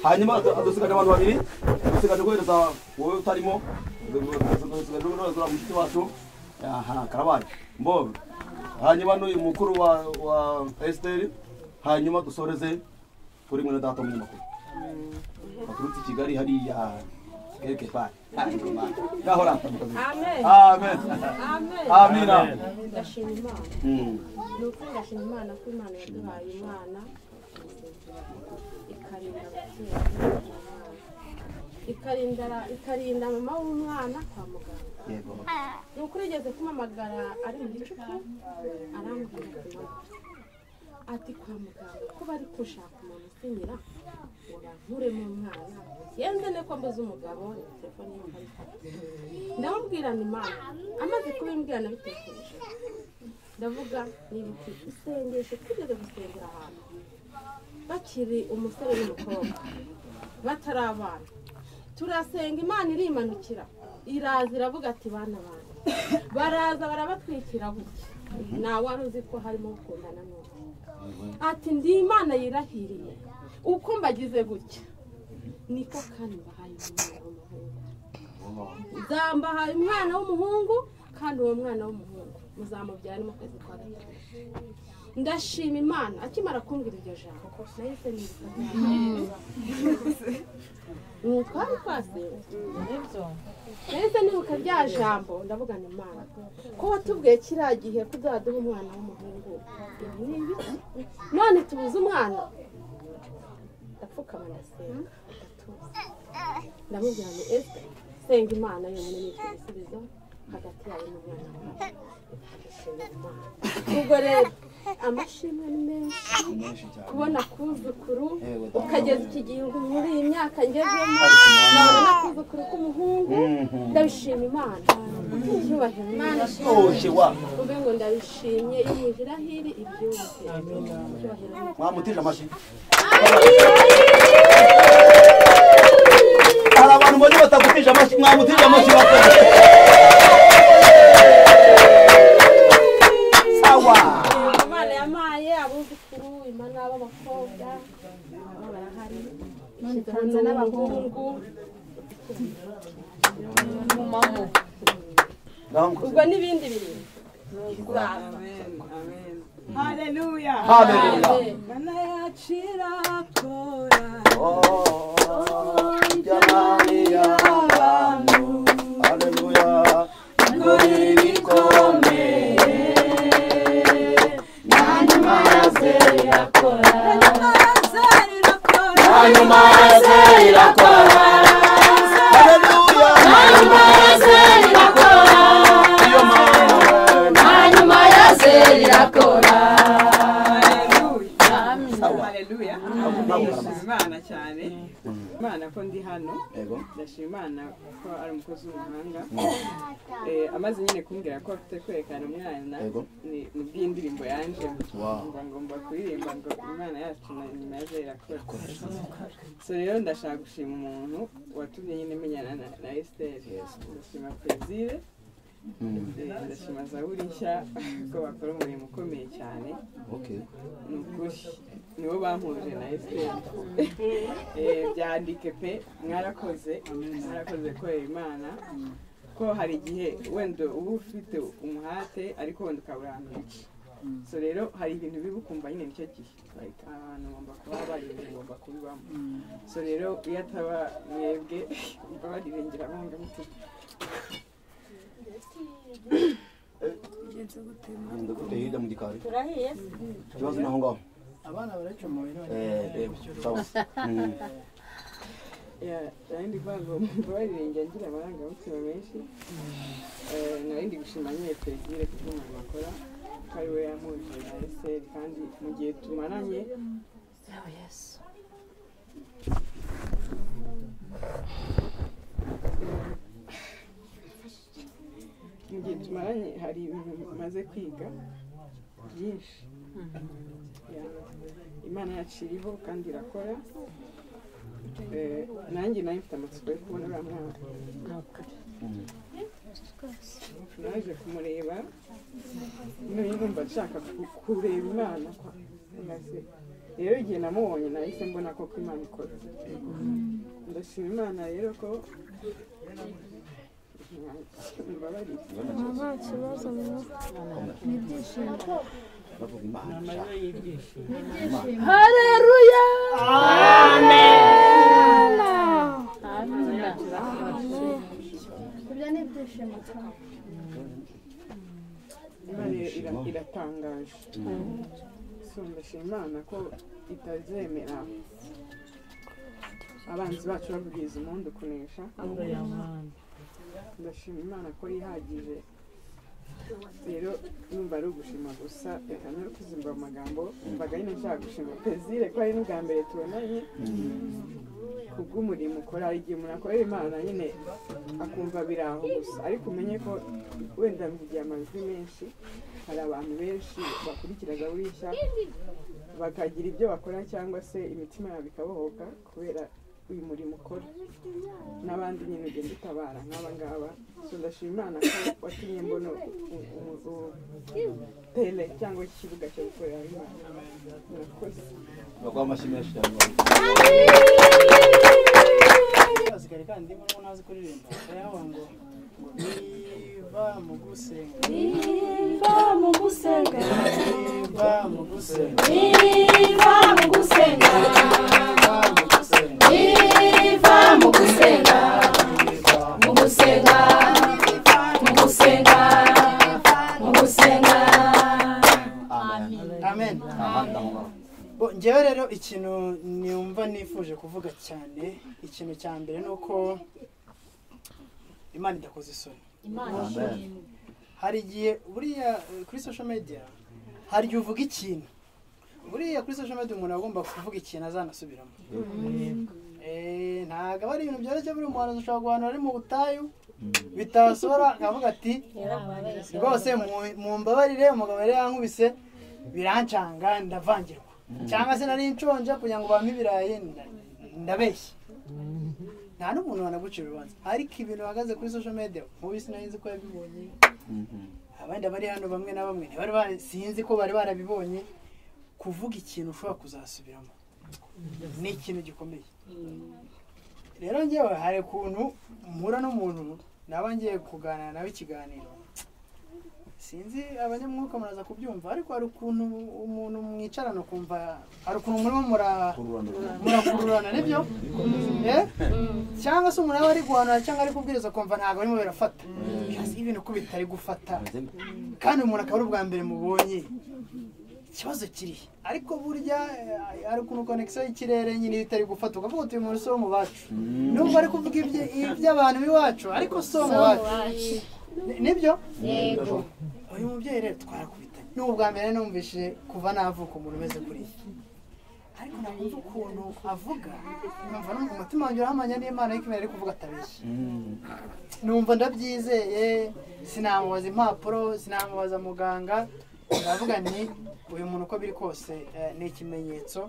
hanyuma adu- adusigaje abantu babiri adusigaje guhereza wowe utarimo adusigaje guhereza mushiki wacu aha karabaye mbobe hanyuma n'uyu mukuru wa wa esiteri hanyuma dusoreze kuri mwene data umunyamakuru baturutse i kigali hariya erike pari ngaho ratamukazima Amen. amen Amen. amina Ndashima Imana. Mm. Ni ukuri ndashima Imana ko Imana yaduhaye umwana ikarinda ababyeyi ikarinda ikarinda mama w'umwana kwa muganga. Yego. Ni ukuri igeze kumamagara ari mu gicuku arambwira ati "Mama, ati kwa muganga ko bari gushaka umuntu usinyira ngo bankuremo umwana yenze ne ko mbuze umugabo ni telefone y'ikarita ndamubwirana imana amaze kubimbwira nabitekereje ndavuga nibuka isengesho twigeze gusengera ahantu bakiri umusore n'umukobwa batari abana turasenga imana irimanukira iraza iravuga ati bana banjye baraza barabatwikira buke nta wari uzi ko harimo gukundana n'undi ati ndi imana yirahiriye uko mbagize gutya niko kandi mbahaye umwana w'umuhungu nzambahaye umwana w'umuhungu kandi uwo mwana w'umuhungu muzamubyara mu kwezi kwa gatatu ndashima imana akimara kumbwira iryo jambo nahise nibuka Mm, twari twasenze nahise nibuka rya jambo ndavuga ni imana ko watubwiye kiriya gihe ko uzaduha umwana w'umuhungu ibi ni ibiki? none tubuze umwana ndapfukama ndasenga ndamubwira ngo ese senga imana yonyine ni igisubizo hagati yawe n'umwana wawe Ndashimira Imana. ubwo rero amashimwe ni menshi kubona kuzukuru ukageza iki gihe ubu muri iyi myaka ngezemo nabona kuzukuru k'umuhungu ndabishima imana icyubahiro imana Toshye wa. uvuge ngo ndabishimye yumuje irahiri ibyumve icyubahiro ni mwamutije amashyi hari abantu mbonye batagutije amashyi mwamutije amashyi bakoze sawa imana yamaye abuzukuru imana b'abakobwa nabo barahari ishyize n'abahungu ubwo n'ibindi bintu haleluya Haleluya. mana yacira jamani y'abantu haleluya ingoro ikomeye na nyuma ya ze irakora na nyuma ya ze irakora haleluya na nyuma ya ze irakora na nyuma ya ze irakora haleluya ndashima imana cyane imana ko ndi hano Yego. ndashima imana ko ari umukozi w'umuhanga Eh, amaze nyine kumbwira ko afite kwerekana umwana Yego. ni ni bw'indirimbo yanje Wow. ngo ngomba kuririmba ngo imana yacu na nyuma yaje irakora so rero ndashaka gushima umuntu watumye nyine menyana na- na esiteri ndashima perezire ndashima zaburi nshya ko bakora umurimo ukomeye cyane Okay. ni ukuri nibo bampuje na esiteri byandike pe mwarakoze mwarakoze korera imana ko hari igihe wenda uba ufite umuhate ariko wenda ukabura ahantu wica so rero hari ibintu biba ukumva nyine nicyo gihe like abantu bagomba kuba bari ibintu bagomba kubibamo so rero iyo ataba mwebwe barirengera banga mutima Ndaguteye hirya mu gikari. turahiye Ikibazo ni aho ngaho. abana baracomoye Eh, yego. Sawa. Mm. narindi kwanza mbabaririmbye agira amarangamutima menshi Eh, narindi gushima nyine perezida ku bw'umurimo akora ko ari we yampuje na eseri kandi mu gihe tumaranye mu gihe tumaranye hari ibintu maze kwiga byinshi Ya, imana yacu iriho kandi irakora Eh, nanjye nayo mfite amatsiko yo kubona uriya mwana naje kumureba none numva nshaka ku- kureba imana kwa- na se rero igihe namubonye nahise mbona koko imana ikora ndashima imana rero ko mbabarire nta kibazo ni ibyishimo Bavuga Imana. hareruya amen ibyo ni ibyishimo cyane imana ira- iratangaje so ndashima imana ko itazemera abanzi bacu bavugiriza umundi kunesha ndashima imana ko yihagije rero numva ari ugushima gusa reka no kuzimba amagambo mbaga nyine nshaka gushima pezire ko ari n'ubwa mbere tubonanye ku bw'umurimo ukora hari igihe umuntu akorera imana nyine akumva biri aho gusa ariko umenye ko wenda mvugiye amajwi menshi hari abantu benshi bakurikira gahunda nshya bakagira ibyo bakora cyangwa se imitima yabo ikabohoka kubera uyu murimo ukora n'abandi nyine ugenda utabara nk'aba ngaba so ndashima imana ko watumye mbona tele cyangwa ikibuga cyo gukorera imana murakoze Baguha amashyi menshi cyane. asigare kandi urimo nazi kuririmba ayawa ngo ngo niba mu gusenga niba mu gusenga niba mu gusenga niba mu gusenga niba mu gusenga mu gusenga mu gusenga mu gusenga amen Bo, njyewe rero ikintu numva nifuje kuvuga cyane ikintu cya mbere ni uko imana idakoze isoni Imana Amen. ishimwe. hari igihe buriya eh, kuri social media hari igihe uvuga ikintu buriya kuri social media umuntu agomba kuvuga ikintu azanasubiramo Eh, ntabwo aba ari ibintu byoroshye buri muhanzi ashobora guhanura ari mu butayu bitasohora akavuga ati rwose mu- mumbabarire umugabo yari yankubise birancanga ndavangirwa cyangwa se nari nshonje kugira ngo bampe ibirayi nda- ndabeshya nta n'umuntu wanagucira urubanza ariko ibintu bahagaze kuri social media mubisi narinzi ko yabibonye abandi bari hano bamwe na bamwe ntibari bari- sinzi ko bari barabibonye kuvuga ikintu ushobora kuzasubiramo ni ikintu gikomeye rero ngewe hari ukuntu mpura n'umuntu naba ngiye kuganira nawe ikiganiro sinzi abanyamwuka muraza kubyumva ariko hari ukuntu umuntu mwicarana ukumva hari ukuntu murimo mura- murakururana nibyo Eh? cyangwa se umuntu aba ari guhanura cyangwa ari kubwiriza ukumva ntabwo arimo birafata Byazi ibintu ko bitari gufata kandi umuntu akaba ari ubwa mbere mubonye ikibazo kiri he? ariko burya eh, hari ukuntu konekisiyo y'ikirere nyine iyo itari gufata ukavuga utuye umuntu si wo mu bacu nubwo ari kuvuga ibye- iby'abantu b'iwacu ariko si wo mu bacu Ni- nibyo Yego. uyu mubyeyi rero twarakubitanye ni ubwa mbere numvise kuva navuka umuntu umeze kuriya ariko nakumva ukuntu avuga numva no mu mutima wanjye urahamanya n'imana ariko imana ari kuvuga atabeshya numva ndabyizeye sinamubaza impapuro sinamubaza muganga ndavuga nti uyu muntu uko biri kose eh, ni ikimenyetso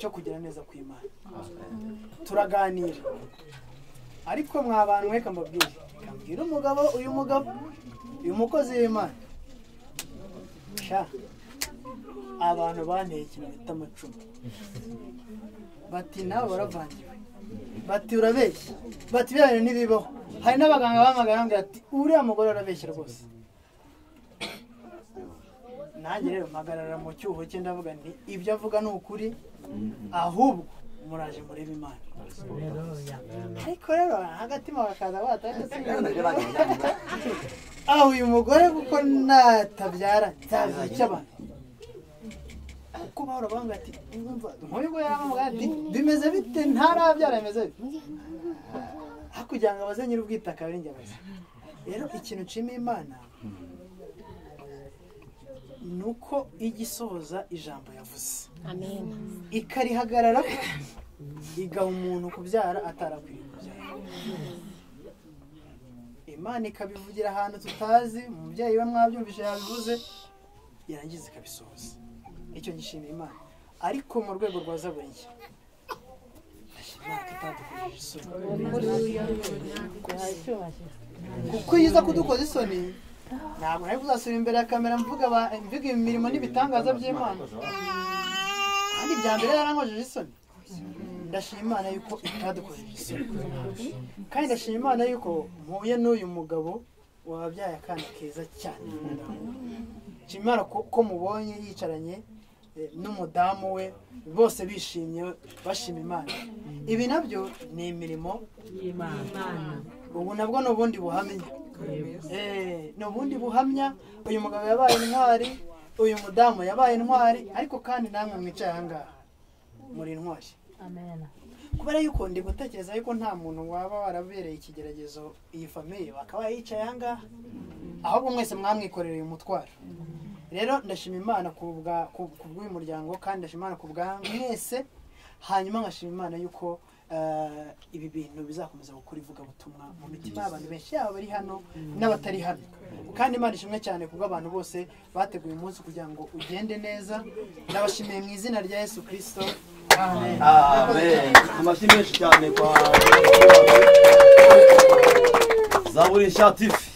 cyo kugira neza kw'imana turaganira ariko mwa bantu reka mbabwire reka mbwire umugabo uyu mugabo uyu mukozi w'imana sha abantu banteye ikintu bita amacumu bati nawe waravangiwe bati urabeshya bati biriya bintu ntibibaho hari n'abaganga bamagara bambwira ati uriya mugore arabeshya rwose nanjye rero mpagarara mu cyuho cye ndavuga nti ibyo avuga ni ukuri ahubwo muraje murebe imana ariko rero hagatima bakaza batatse aho uyu mugore kuko natabyara nzabiha icy'abantu kuko bahora bambwira ati "Mwumva, nk'uyu nguyu yaramubwira ati bimeze bite ntarabyara bimeze bite hakurya ngo abaze nyir'ubwitaka biri njye abaza rero ikintu nshima imana ni uko ijya isohoza ijambo yavuze ikarihagarara igaha umuntu kubyara atarakwiriye kubyara imana ikabivugira ahantu tutazi umubyeyi we mwabyumvise yabivuze yarangiza ikabisohoza icyo gishimira imana ariko mu rwego rwa zaburiye kuko iyo uza kudukoza isoni ntabwo nari kuzasubira imbere ya kamera mvuga aba- mvuga imirimo n'ibitangaza by'imana kandi ibya mbere yarankojeje isoni ndashima imana yuko itadukojeje isoni kandi ndashima imana yuko mpuye n'uyu mugabo wabyaye akana keza cyane nshima imana ko ko mubonye yicaranye eh, n'umudamu we bose bishimye bashima imana ibi nabyo ni imirimo y'imana ubu nabwo ni ubundi buhamya Eh, ni ubundi buhamya uyu mugabo yabaye intwari uyu mudamu yabaye intwari ariko kandi namwe mwicaye ahangaha muri intwari kubera yuko ndi gutekereza yuko nta muntu waba warabereye ikigeragezo iyi famiye bakaba yicaye ahangaha ahubwo mwese mwamwikorereye umutwaro rero ndashima imana ku bwa- ku- ku bw'uyu muryango kandi ndashima imana ku bwa mwese hanyuma nkashima imana yuko eh, ibi bintu bizakomeza gukora ivugabutumwa mu mitima y'abantu benshi yaba bari hano n'abatari hano kandi imana ishimwe cyane kubwo abantu bose bateguye umunsi kugira ngo ugende neza ndabashimiye mu izina rya yesu kirisito amen amen amashyi menshi cyane kwa zaburi inshatifi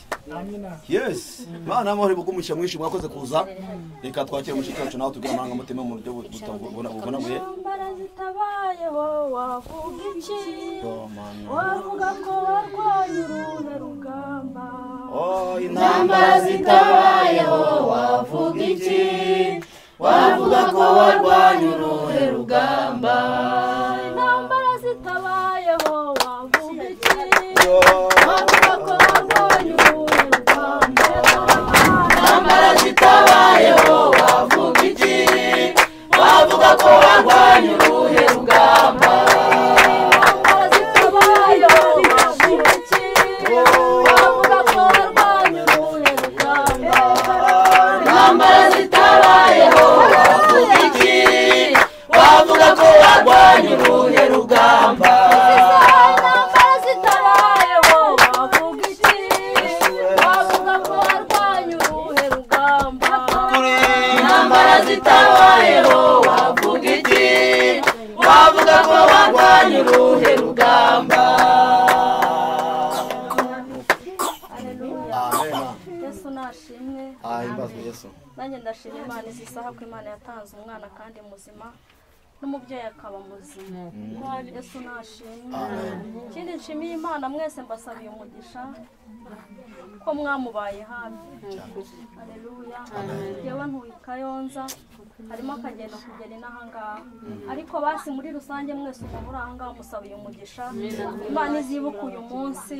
yes imana amahoro ibugumisha mwinshi mwakoze kuza reka twakire umushiki wacu nawe tubwire amarangamutima mu buryo bubonaguye intambara zitabayeho wavuga iki wavuga ko warwanye uruna rugamba intambara zitabayeho wavuga iki wavuga ko warwanye uruhe rugamba intambara zitabayeho wavuga iki wavuga ko warwanye uruhe rugamba intambara zitabayeho wavuga iki wavuga ko warwanye uruhe rugamba intambara zitabayeho wavuga iki wavuga ko warwanye uruhe rugamba intambara zitabayeho wavuga iki wavuga ko warwanye uruhe rugamba intambara zitabayeho wavuga iki wavuga ko warwanye uruhe rugamba intambara zitabayeho wavuga iki wavuga ko warwanye uruhe rugamba yesu nashimwe himbazwe yesu nanjye ndashima imana izi saha ko imana yatanze umwana kandi muzima n'umubyeyi akaba muzima yesu nashimwe ikindi nshimiye imana mwese mbasabiye umugisha ko mwamubaye hafi aleluya yewe ntuye i kayonza harimo akagenda kugera inahangaha ariko basi muri rusange mwese umuntu uri ahangaha musabiye umugisha imana izibuka uyu munsi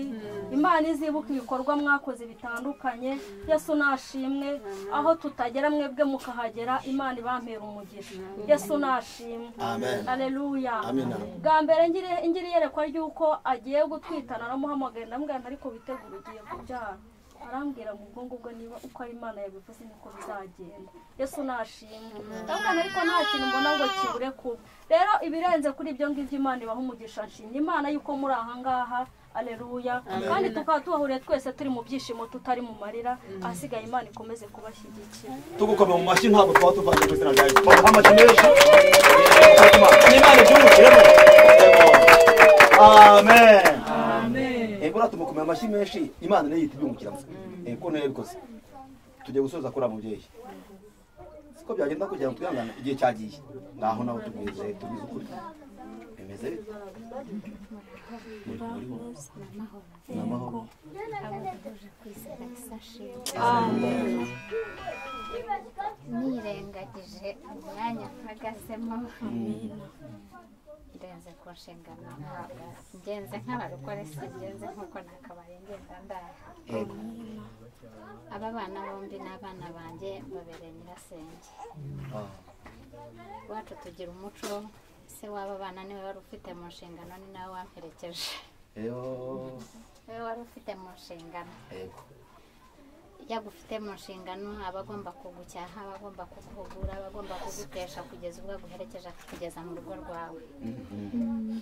imana izibuka ibikorwa mwakoze bitandukanye yesu nashimwe aho tutagera mwebwe mukahagera imana ibampera umugisha yesu nashimwe Amen. aleluya Amina. bwa mbere ngiri- ngiri iyerekwa ry'uko agiye gutwita naramuhamagaye ndamubwira nti ariko witegura ugiye kubyara arambwira ngo ubwo ngubwo niba uko ari imana yabivuze niko bizagenda yesu nashimwe ndabona ariko nta kintu mbona ngo kibure kuba rero ibirenze kuri ibyo ngibyo imana ibaha umugisha nshimye imana y'uko muri aha ngaha aleluya Amen. kandi tukaba tuhahuriye twese turi mu byishimo tutari mu marira ahasigaye imana ikomeze kubashyigikira tugukoma mu mashyi ntabwo twaba tuvanye ku izina rya yesu bamuha amashyi menshi n'imana ibyungukiremo amen ego natuma tumukomeye amashyi menshi imana niyo yita ibyungukiramo ego niyo yabikoze tugiye gusoza kuri aba mubyeyi siko byagenda kugira ngo twihangane igihe cyagiye ngaho nawe tubize tubize ukuri bimeze bite ni amahoro nirengagije umwanya mpagazemo ngenze ku nshingano ntabwo ngenze nk'abarokore si ngenze nk'uko nakabaye ngenda ndaha aba bana bombi ni abana banjye babereye nyirasenge iwacu tugira umuco se w'aba bana niwe wari ufite mu nshingano ni nawe wamperekeje Eyo. niwe wari ufite mu nshingano Ego. iyo agufite mu nshingano aba agomba kugucyaha aba agomba kuguhugura aba agomba kugutesha kugeza ubwo aguherekeje akakugeza mu rugo rwawe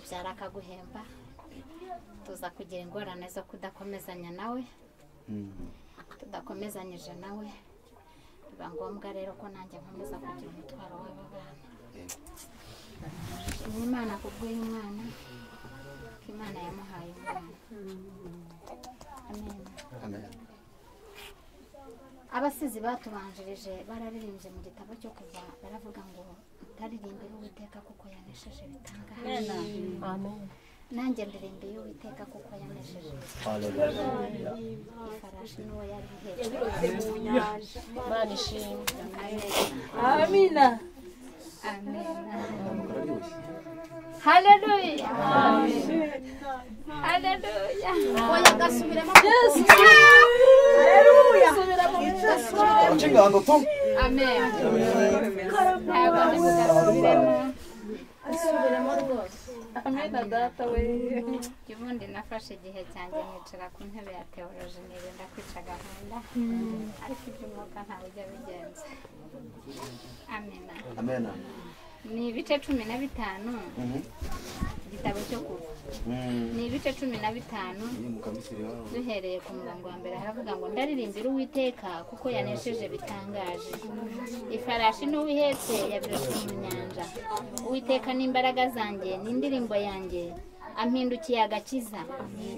byara akaguhemba tuza kugira ingorane zo kudakomezanya nawe tudakomezanyije nawe biba ngombwa rero ko nanjye nkomeza kugira umutwaro w'aba bana ni imana kubw'uyu mwana ko imana yamuhaye umwana amen amen abasizi batubanjirije bararirimbye mu gitabo cyo kuva baravuga ngo utaririmbire uwiteka kuko yanesheje bitangaje Amen. Amen. nanjye ndirimbiye uwiteka kuko yanesheje Hallelujah. bitangaje ifarashi n'uwo yari Yaributse mu nyanja. Imana ishimwe. amina amina haleluya haleluya oya gasubiremo Yesu. haleluya Gasubiremo. Uce ingando tu Amen. Ntabwo ndi bugasubiremo. Asubiremo rwose. Amen data we. Ubundi nafashe igihe cyanjye nicara ku ntebe ya teoloji nirinda kwica gahunda. Ariko iby'umwuka ntabwo ujya bigenza. Amen. amen Ni ibice cumi na bitanu Mhm. igitabo cyo kuva. Mm. Ni ibice cumi na bitanu Iyo mu kamisiri wabo. duhereye ku murongo wa mbere haravuga ngo ndaririmbira uwiteka kuko yanesheje bitangaje ifarashi n'uwihetse yabirutse mu nyanja uwiteka n'imbaraga zanjye n'indirimbo yanjye ampindukiye agakiza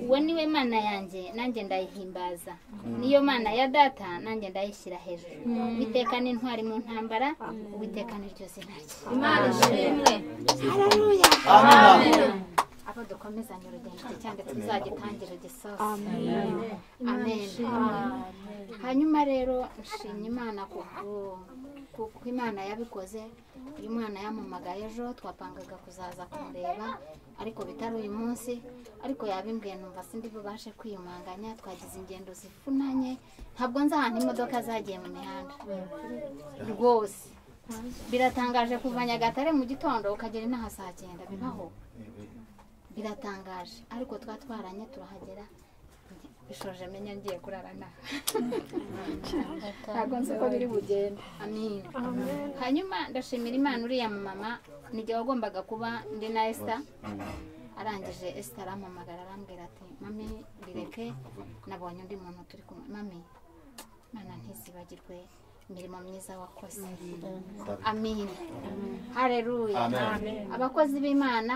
uwo niwe mana yanjye nanjye ndayihimbaza niyo mana ya data nanjye ndayishyira hejuru uwiteka n'intwari mu ntambara uwiteka n'iryo zina rye Imana ishimwe. Haleluya. Amen. Amen. abo dukomezanya urugendo cye cyangwa tuzagitangire gisoza Amen. amen hanyuma rero nshimye imana kubwo- kuko imana yabikoze uyu mwana yampamagaye ejo twapangaga kuzaza kumureba ariko bitari uyu munsi ariko yabimbwiye numva sindi bubashe kwiyumanganya twagize ingendo zivunanye ntabwo nzi ahantu imodoka zagiye mu mihanda rwose biratangaje kuva nyagatare mu gitondo ukagera inaha saa cyenda bibaho biratangaje ariko twatwaranye turahagera bishoje menya ngiye kurara naha ntabwo nzi ko biri bugende amina hanyuma ndashimira imana uriya mu mama n'igihe wagombaga kuba ndi na esita arangije esita arampamagara arambwira ati mami bireke nabonye undi muntu turi kumwe mami mana ntizibagirwe imirimo myiza wakoze amin hareruya Amen. Amen. abakozi b'imana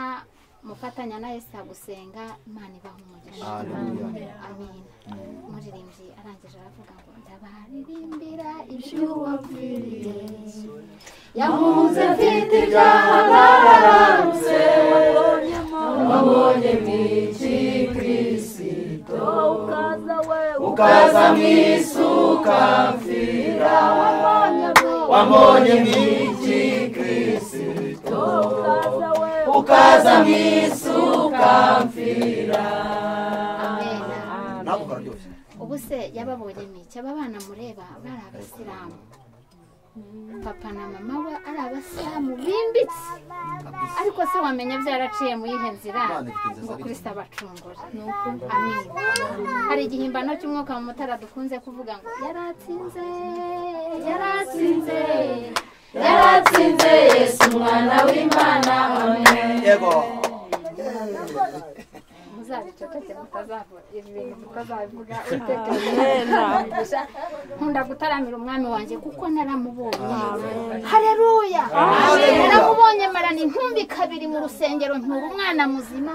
mufatanya na esita gusenga imana ibaha umugisha Hallelujah. amin umuririmbyi arangije aravuga ngo ndabaririmbira ibyo wapfiriye yamuze mfite ibyaha narararutse wabonye mwiki kirisito ukaza mu isi ukamfira wambonye mwiki kirisito ukaza mu isi ukamfira ntabwo kararyoshye ubu se yababonye mike aba bana mureba bari abasilamu papa na mama we ari abasilamu bimbitse ariko se wamenya byaraciye mu yihe nzira Imana ifite inzira ngo zabigize. kristo abacungura Ni uko. amen hari igihimbano cy'umwuka mu mutara dukunze kuvuga ngo yaratsinze yaratsinze yaratsinze yesu umwana w'imana amen yego muzabiceceke mutazavura ibintu mutazabivuga Amen. witekereje nkunda gutaramira umwami wanjye kuko naramubonye hareruya Amen. naramubonye marana intumbi kabiri mu rusengero ntura umwana muzima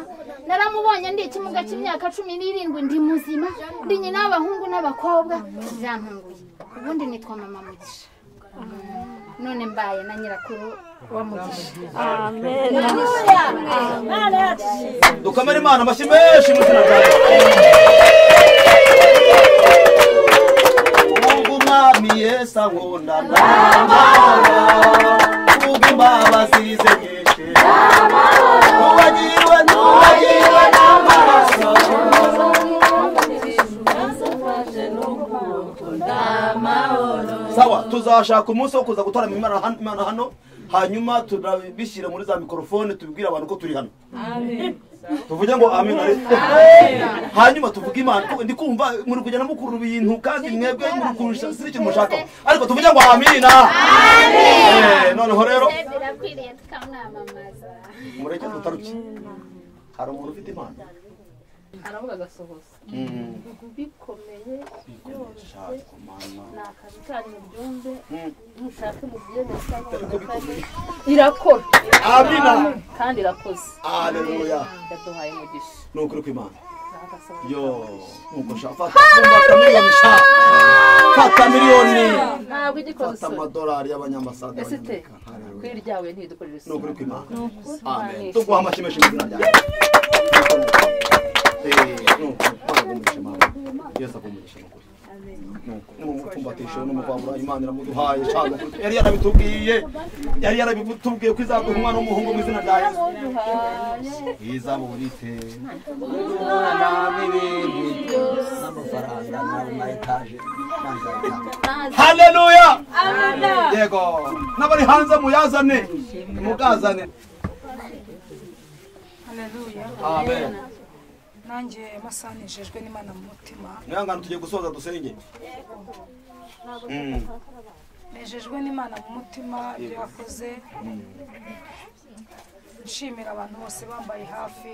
naramubonye ndi ikimuga cy'imyaka cumi n'irindwi ndi muzima ndi nyina w'abahungu n'abakobwa birantunguye ubundi nitwa mama mugisha none mbaye na nyirakuru wa mugisha Amen. Haleluya. Amen. dukomere imana amashyi menshi mu izina ryayo ubwo umwami yesu ankunda ndamara ubwo imbabazi ze nyinshi nubagirwe nubagirwe n'amaraso sawa tuzashaka umunsi wo kuza gutaramira imana han- imana hano hanyuma turabishyira muri za mikorofone tubibwire abantu ko turi hano tuvuge ngo amen hanyuma tuvuge imana kuko ndi kumva muri kugenda mukura ibintu kandi mwebwe muri kurusha si ikintu mushakaho ariko tuvuge ngo amina Eh, noneho rero birakwiriye tukamwamamaza mureke tutaruke hari umuntu ufite impano aravuga agasohoza Mm. bikomeye byose ni akazi kanyu byumve Mm. mushake mubyemeza irakora Amina. kandi irakoze Haleluya. yaduhaye umugisha ni ukuri kw'imana yo nkuko nshaka fata fata Haleluya. miliyoni sha fata miliyoni ntabwo igikoze fata isoni amadolari y'abanyambasade ese te kuri iryawe ntidukorere ni ukuri kw'imana Ni ukuri. amen tuguha amashyi menshi mu izina ryawe Eh, ni ukuri Imana iguhe umugisha mawe yesu aguhe umugisha ni ukuri numupfumbatisho n'umuvangura imana iramuduhaye cyane yari yarabitubwiye yari yarabitubwiye ko izaduha umwana w'umuhungu mu izina rya yesu izaburite umwana n'ibindi n'amafaranga n'ama etaje haleluya yego n'abari hanze muyazane mugazane Haleluya. Amen. nanjye masanijejwe n'imana mu mutima mwihangane tugiye gusoza dusenge Mm. nejejwe n'imana mu mutima ibyo yakoze nshimira abantu bose bambaye hafi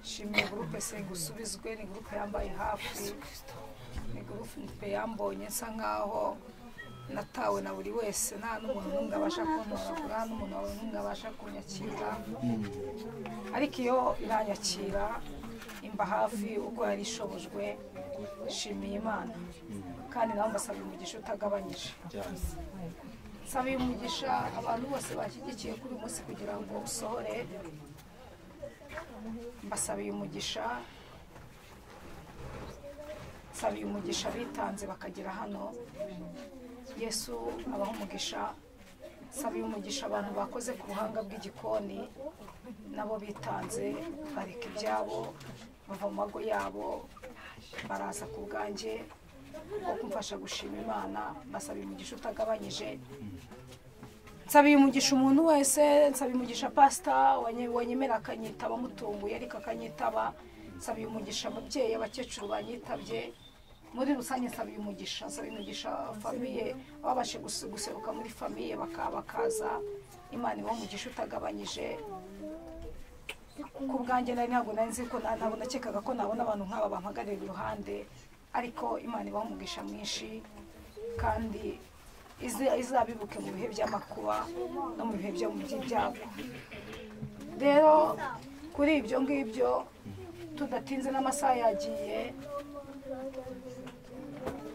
nshimira gurupe gusubizwe ni gurupe yambaye hafi ni gurupe yambonye nsa nkaho natawe na buri wese nta n'umuntu n'umwe abasha kuntoragura nta n'umuntu wawe n'umwe abasha kunyakira ariko iyo iranyakira imba hafi ubwo yari ishobojwe nshimiye imana kandi nawe mbasabira umugisha utagabanyije nsabira umugisha abantu bose bashyigikiye kuri uyu munsi kugira ngo usohore mbasabiye umugisha nsabiye umugisha bitanze bakagera hano yesu abaha umugisha nsabiye umugisha abantu bakoze ku buhanga bw'igikoni nabo bitanze bareka ibyabo bava mu mago yabo baraza ku bwanjye bwo kumfasha gushima imana mbasaba umugisha utagabanyije nsabiye umugisha umuntu wese nsabiye umugisha pasita wanye- wanyemera akanyitaba mutunguye ariko akanyitaba nsabiye umugisha ababyeyi abakecuru banyitabye muri rusange nsabiye umugisha nsabiye umugisha famiye babashe gusu- guseruka muri famiye baka- bakaza imana iba umugisha utagabanyije ku bwanjye nari ntabwo nari nzi ko na- ntabwo nakekaga ko nabona abantu nk'aba bampagarira iruhande ariko imana ibaha umugisha mwinshi kandi izi- izabibuke mu bihe by'amakuba no mu bihe byo- by'ibyago rero kuri ibyo ngibyo tudatinze n'amasaha yagiye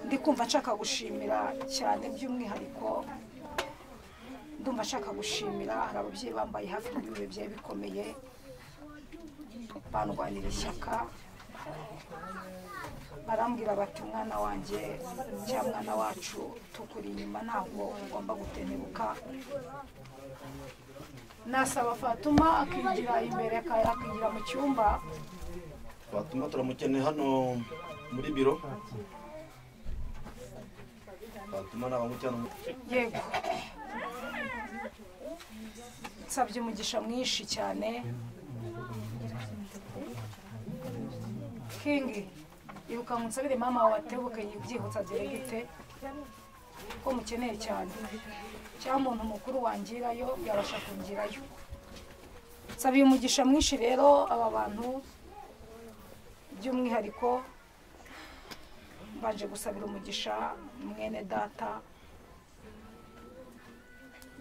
ndi kumva nshaka gushimira cyane by'umwihariko ndumva nshaka gushimira hari ababyeyi bambaye hafi mu bihe byari bikomeye bandwanira ishyaka barambwira bati mwana wanjye cyangwa mwana wacu tukuri inyuma ntabwo ugomba gutentebuka nasaba fatuma akigira imbere aka- akigira mu cyumba twatuma turamukeneye hano muri biro twatuma nabamujyana mu yego nsabye umugisha mwinshi cyane kingi ibuka ngo nsabire mama wawe atebuke yibyihutsa gite ko mukeneye cyane cyangwa umuntu mukuru wangirayo yabasha kungirayo nsabiye umugisha mwinshi rero aba bantu by'umwihariko mbanje gusabira umugisha mwene data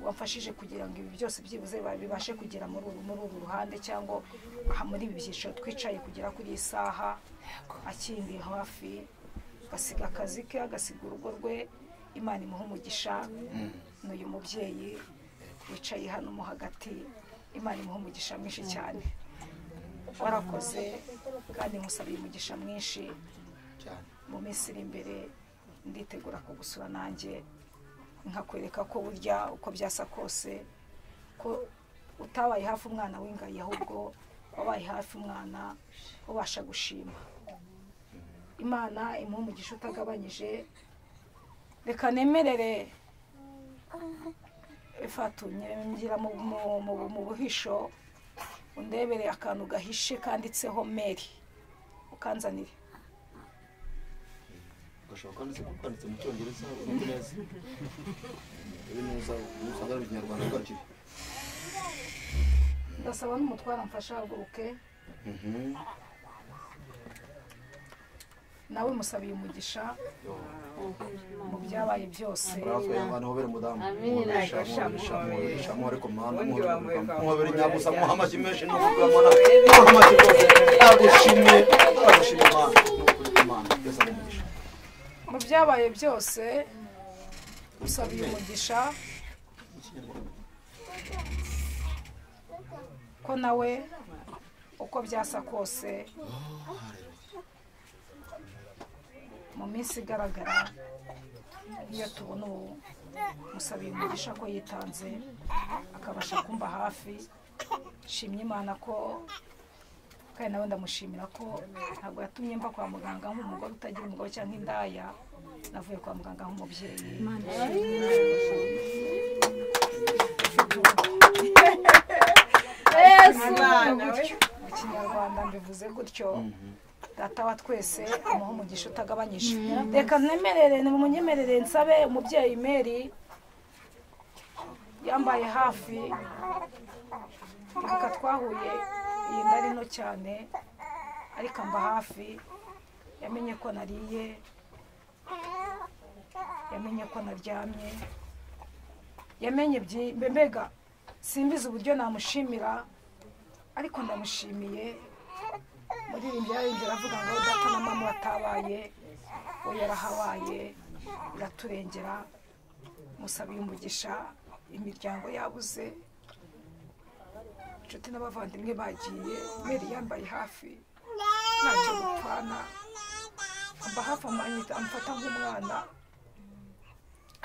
wamfashije kugira ngo ibi byose byibuze bibashe kugera muri uru muri uru ruhande cyangwa aha muri ibi byiciro twicaye kugera kuri iyi saha akindi hafi agasiga akazi ke agasiga urugo rwe imana imuha umugisha ni uyu mubyeyi wicaye hano mo hagati imana imuha umugisha mwinshi cyane warakoze kandi nkusabiye umugisha mwinshi mu minsi iri imbere nditegura kugusura nanjye nkakwereka ko burya uko byasa kose ko utabaye hafi umwana w'ingayi ahubwo wabaye hafi umwana ubasha gushima imana imuha umugisha utagabanyije reka nemerere ifata ngira mu- mu- mu- mu buhisho undebere akantu gahishe kanditseho meri ukanzanire gashobora kwanditse kuko kanditse mu cyongereza ubundi neza uri neza usanga ari mu kinyarwanda bwacu ndasaba n'umutwara mfasha haguruke nawe musabiye umugisha mu byabaye byose Murakoze abantu hobere mudamu muhoresha muhoresha muhoresha muhore ku muhanda muhobere nyabusa muha amashyi menshi n'umugabo mwana muha amashyi rwose agushimye agushimye imana n'ukuri kw'Imana byose ari umugisha mu byabaye byose musabiye umugisha ko nawe uko byasa kose mu minsi igaragara iyo tubona ubu musabiye umugisha ko yitanze akabasha kumba hafi nshimye imana ko kandi nawe ndamushimira ko ntabwo yatumye mva kwa muganga nk'umugore utagira umugabo cyangwa indaya navuye kwa muganga nk'umubyeyi Imana we. mu kinyarwanda mbivuze gutyo data wa twese amuha umugisha utagabanyije Mhm. reka nemerere munyemerere nsabe umubyeyi meri yambaye hafi reka twahuye iyi nda ari nto cyane ariko amba hafi yamenye ko nariye yamenye ko naryamye yamenye byi- mbe- mbega simbizi uburyo namushimira ariko ndamushimiye muri ibi byarindwi aravuga ngo data na mama batabaye we yarahabaye biraturengera musabiye umugisha imiryango yabuze inshuti n'abavandimwe bagiye meri yambaye hafi ntacyo gupfana amba hafi amanyita amfata nk'umwana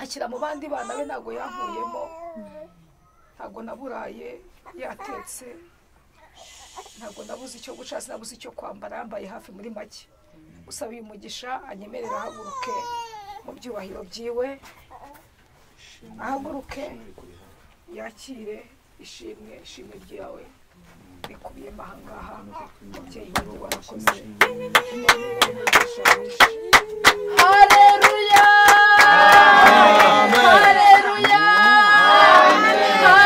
akira mu bandi bana be ntabwo yankuyemo ntabwo naburaye yatetse ntabwo nabuze icyo guca sinabuze icyo kwambara yambaye hafi muri make usaba uyu mugisha anyemerera ahaguruke mu byubahiro byiwe ahaguruke yakire ishimwe ishimwe ryawe rikubiyemo ahangaha umubyeyi wanjye warakoze haleluya haleluya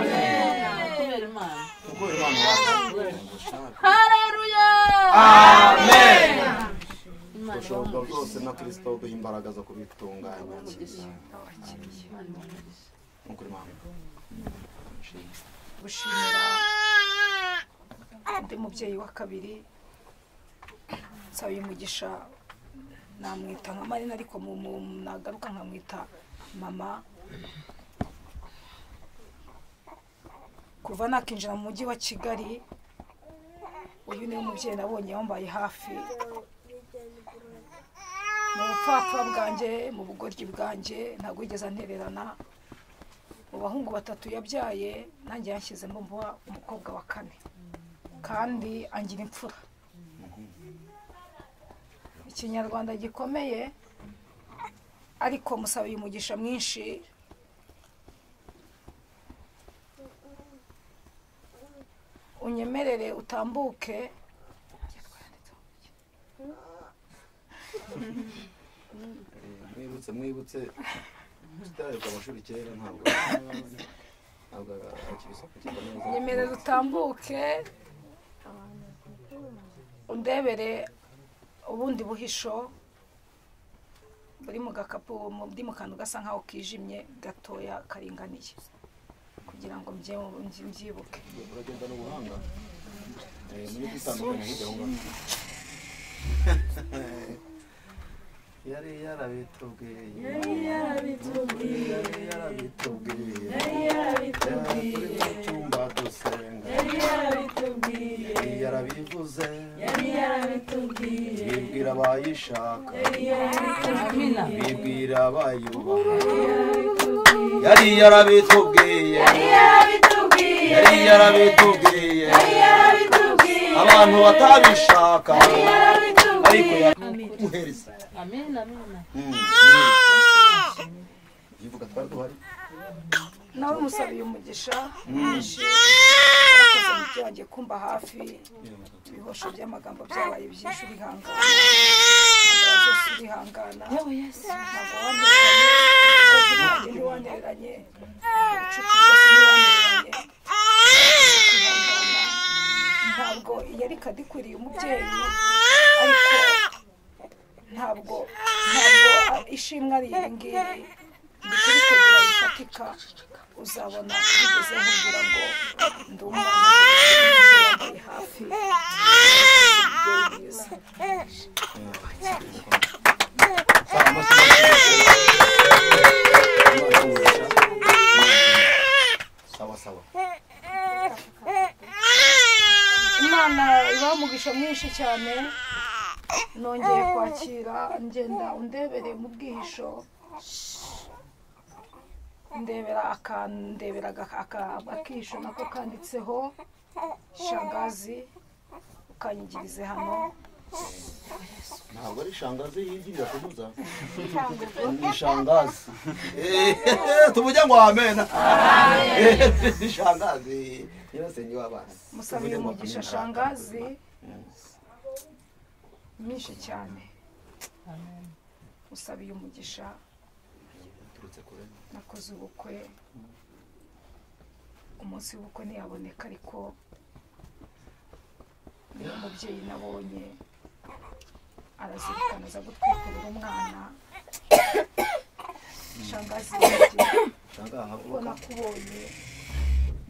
haleluya Kubera Imana. haleluya ubushobozi bwose na kirisito duha imbaraga zo kubitunganya nk'ukuri mama gushimira undi mubyeyi wa kabiri nsaba umugisha namwita nka marina ariko mu- mu- nagaruka nkamwita mama kuva nakinjira mu mujyi wa kigali uyu niwe mubyeyi nabonye yambaye hafi mu bupfapfa bwanjye mu bugoryi bwanjye ntabwo yigeze antererana mu bahungu batatu yabyaye nanjye yanshyizemo mbuba umukobwa wa kane kandi angira imfura ikinyarwanda gikomeye ariko musabiye umugisha mwinshi unyemerere utambuke mwibutse mwibutse tutareka amashuri kera ntabwo ntabwo akibisakukirwa neza nyemerera utambuke undebere ubundi buhisho buri mu gakapu buri mu kantu gasa nkaho kijimye gatoya karinganiye kugira ngo mbyewe mbyi- mbyibuke uragenda n'ubuhanga Eh, muri kwitandukanya hirya aho ngaho yari yarabitubwiye Yari yarabitubwiye. yari yarabitubwiye Yari yarabitubwiye. Yari mu cyumba dusenga Yari yarabitubwiye. yari yarabivuze Yari yarabitubwiye. bibwira abayishaka Yari yarabitubwiye. bibwira abayubaha yari yarabitubwiye Yari yarabitubwiye. yari yarabitubwiye yarabitubwiye. abantu batabishaka ariko yarabitubwiye. yamuhereza Amen, amen. yivuga twari duhari nawe umusabiye umugisha Mm. mwinshi arakoze mu byo wagiye kumva hafi ibihosho by'amagambo byabaye byinshi urihangana Intambara zose urihangana ntabwo wantereranye ubugingo ntiwantereranye ubucuti bwose ntiwantereranye Urihangana. ntabwo yari kadikwiriye umubyeyi ariko ntabwo ntabwo ishimwe ari iri ngiri ndikurikirana bifatika uzabona bigeze kugira ngo ndi umwana wambaye hafi sawa sawa imana ibaha umugisha mwinshi cyane nongeye kwakira ngenda undebereye mu bwihisho ndebera akandebera aka- aka- akihisho nako kanditseho shangazi ukanyigirize hano ntabwo ari shangazi yigira kubuza Shangazi. ni shangazi Eh, tuvujya ngo amena Eh, ni shangazi nyirasenge w'abana musabiye umugisha shangazi myinshi cyane musabiye umugisha nakoze ubukwe umunsi w'ubukwe ntiyaboneka ariko ni umubyeyi nabonye arazirikana aza gutwikurira umwana shangazi wanjye ubwo nakubonye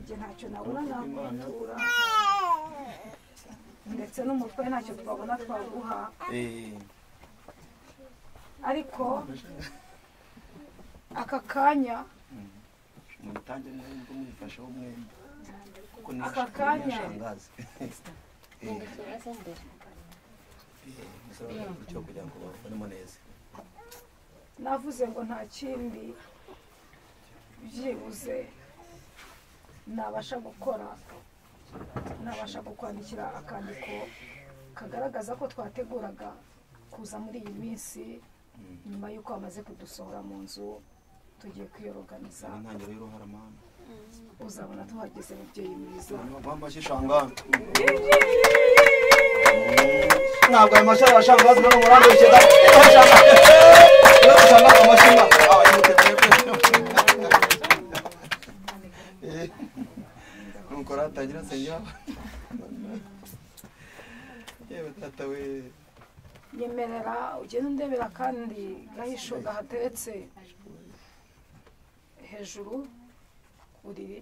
njye ntacyo nabura nakubitura ndetse n'umutwe ntacyo twabona twaguha ariko aka kanya mubitange mwembi mwifasheho mwembi kuko ni Aka kanya. ni shangazi Eh, eh, musaba icyo kugira ngo babonemo neza navuze ngo nta kindi byibuze nabasha gukora nabasha kukwandikira akandiko kagaragaza ko twateguraga kuza muri iyi minsi nyuma y'uko bamaze kudusohora mu nzu tugiye kwiyoroganiza ni intangiriro y'uruharamana uzabona tuhageze mubyeyi mwiza bambashye shangazi ntabwo ayo mashyi ya shangazi ntabwo murandeshe da niba shangazi amashyiga aba yimutegeye pe nuko ratangira senya yewe tata we nyemerera ugenda undebera kandi gahisho gahateretse hejuru ku buriri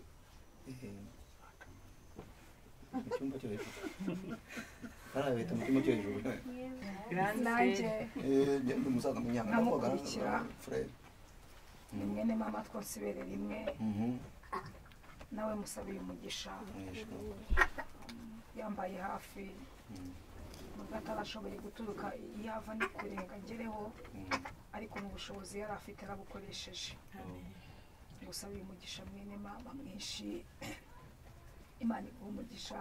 mu cyumba cyo hejuru barabita mu cyumba cyo hejuru nanjye Eh, ndi umusaza munyanga nkamukurikira frere ni mwene mama twasibere rimwe Mhm. nawe musabiye umugisha yambaye hafi nubwo atarashoboye guturuka iyo ava ni kure ngo agereho ariko mu bushobozi yari afite arabukoresheje ngusabiye umugisha mwene mama mwinshi imana iguha umugisha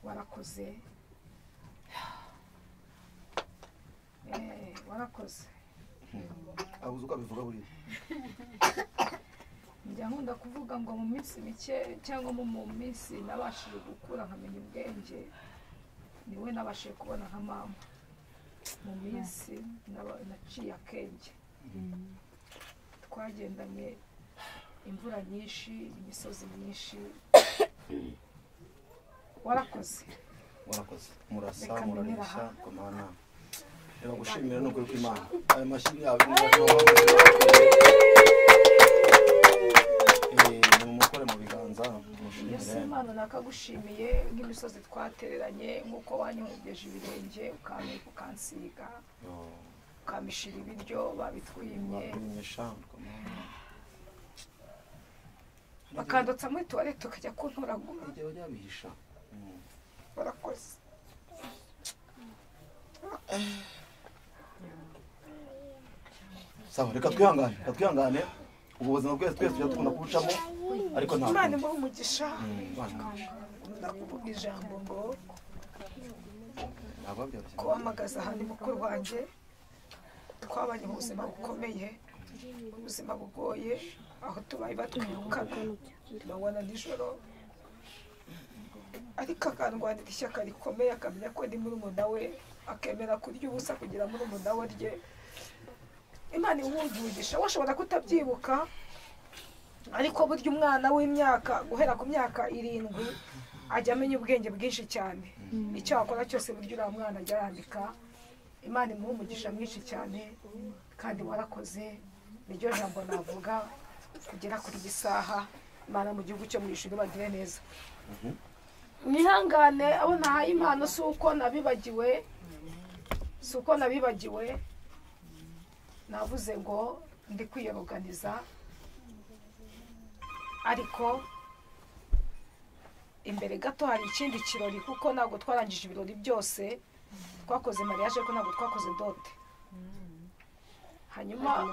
warakoze Eh, warakoze abuze uko abivuga buriya njya nkunda kuvuga ngo mu minsi mike cyangwa mu- mu minsi nabashije gukura nkamenya ubwenge niwe nabashije kubona nka mama mu minsi naba- naciye akenge twagendanye imvura nyinshi imisozi myinshi warakoze warakoze murasa Reka murarisha mbineraha. komana reba gushimira no kuri imana ayo mashyi yawe ni mumukore mu biganza yesu mushimire imana nakagushimiye nk'imisozi twatereranye nk'uko wanyongeje ibirenge ukampa ukansiga ukamishira ibiryo babitwimye Mwakwimisha komana bakandutsa muri tuwarete ukajya kuntoragura ujya ujya bihisha Mm. warakoze sawa reka twihangane reka twihangane ubwo buzima bwese twese tujya tukunda kubucamo ariko ntabwo imana imuha umugisha Mm, Imana. ndakuvuga ijambo ngo ntabwo byoroshye kuhamagaza ahantu mukuru wanjye twabanye mu buzima bukomeye ubuzima bugoye aho tubaye batwirukana amanywa nijoro ariko akandwanira ishyaka rikomeye akamenya ko ndi murumuna we akemera kurya ubusa kugira murumuna we rye imana iwumvugisha washobora kutabyibuka ariko burya umwana w'imyaka guhera ku myaka irindwi ajya amenya ubwenge bwinshi cyane icyo wakora cyose burya uriya mwana ajya yandika imana imuha umugisha mwinshi cyane kandi warakoze niryo jambo navuga kugera kuri iyi saha imana mu gihugu cyo mu ishuri bagire neza mwihangane abo ntahaye impano si uko nabibagiwe si uko nabibagiwe navuze ngo ndi kwiyoroganiza ariko imbere gato hari ikindi kirori kuko ntabwo twarangije ibirori byose twakoze mariage ariko ntabwo twakoze dote hanyuma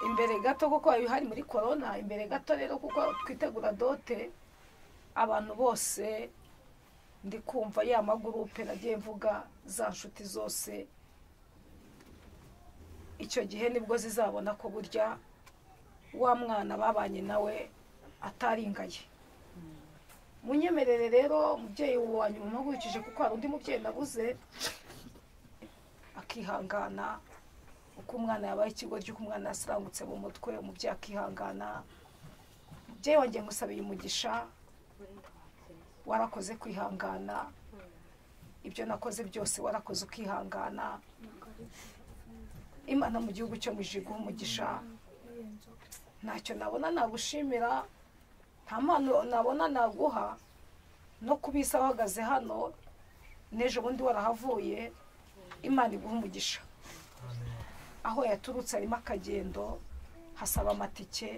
imbere gato kuko hari hari muri korona imbere gato rero kuko twitegura dote abantu bose ndi kumva ya magurupe nagiye mvuga za nshuti zose icyo gihe nibwo zizabona ko burya wa mwana babanye nawe ataringaye munyemerere rero umubyeyi wanyu mumpagurukije kuko hari undi mubyeyi nabuze akihangana uko umwana yabaye ikigo cy'uko umwana yasirangutse mu mutwe umubyeyi akihangana umubyeyi wanjye ngusabiye umugisha warakoze kwihangana ibyo nakoze byose warakoze ukihangana imana mu gihugu cyo mu ijuru iguhe umugisha ntacyo nabona nagushimira nta mpano nabona naguha no kubisa uhagaze hano n'ejo bundi warahavuye imana iguha umugisha aho yaturutse harimo akagendo hasaba amatike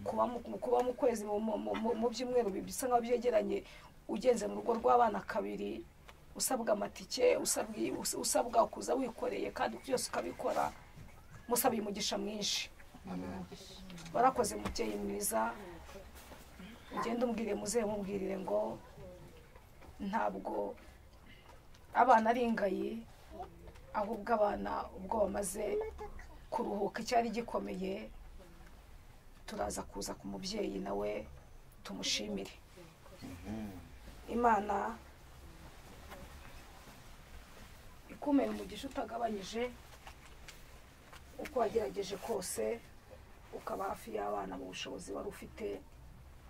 kuba mu- kuba mu kwezi mu- mu- mu- mu byumweru bi- bisa nkaho byegeranye ugenze mu rugo rw'abana kabiri usabwa amatike usabwa- us- usabwa kuza wikoreye kandi byose ukabikora musabiye umugisha mwinshi warakoze mubyeyi mwiza ugende umbwire muzehe mubwirire ngo ntabwo abana ari ingayi ahubwo abana ubwo bamaze kuruhuka icyari gikomeye turaza kuza ku mubyeyi nawe tumushimire imana ikumera umugisha utagabanyije uko wagerageje kose ukaba hafi y'abana mu bushobozi wari ufite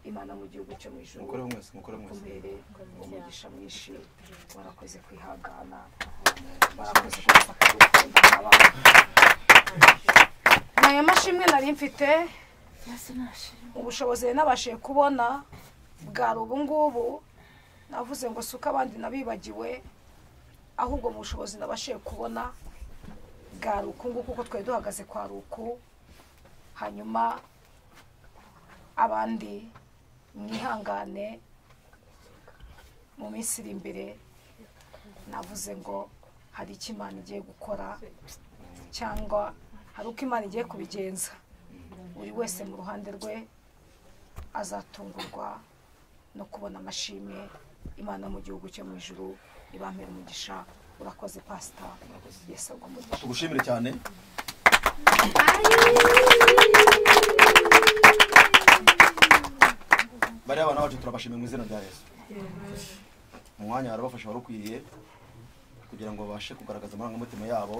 imana mu gihugu cyo mu ijoro Mukore mwese, mukore mwese. kumere umugisha mwinshi warakoze kwihangana warakoze kubafata urukundo n'abana ni aya mashimwe nari mfite ubushobozi nari nabashije kubona bwari ubu ngubu navuze ngo si uko abandi nabibagiwe ahubwo mu bushobozi nabashije kubona bwari uku nguku kuko twari duhagaze kwa ruku hanyuma abandi mwihangane mu minsi iri imbere navuze ngo hari icyo imana igiye gukora cyangwa hari uko imana igiye kubigenza buri wese mu ruhande rwe azatungurwa no kubona amashimwe imana mu gihugu cyo mu ijuru ibambere umugisha urakoze pasita yesu agumugisha tugushimire cyane bariya bana bacu turabashimiye mu izina rya yesu mu mwanya barabafasha wari ukwiye kugira ngo babashe kugaragaza amarangamutima yabo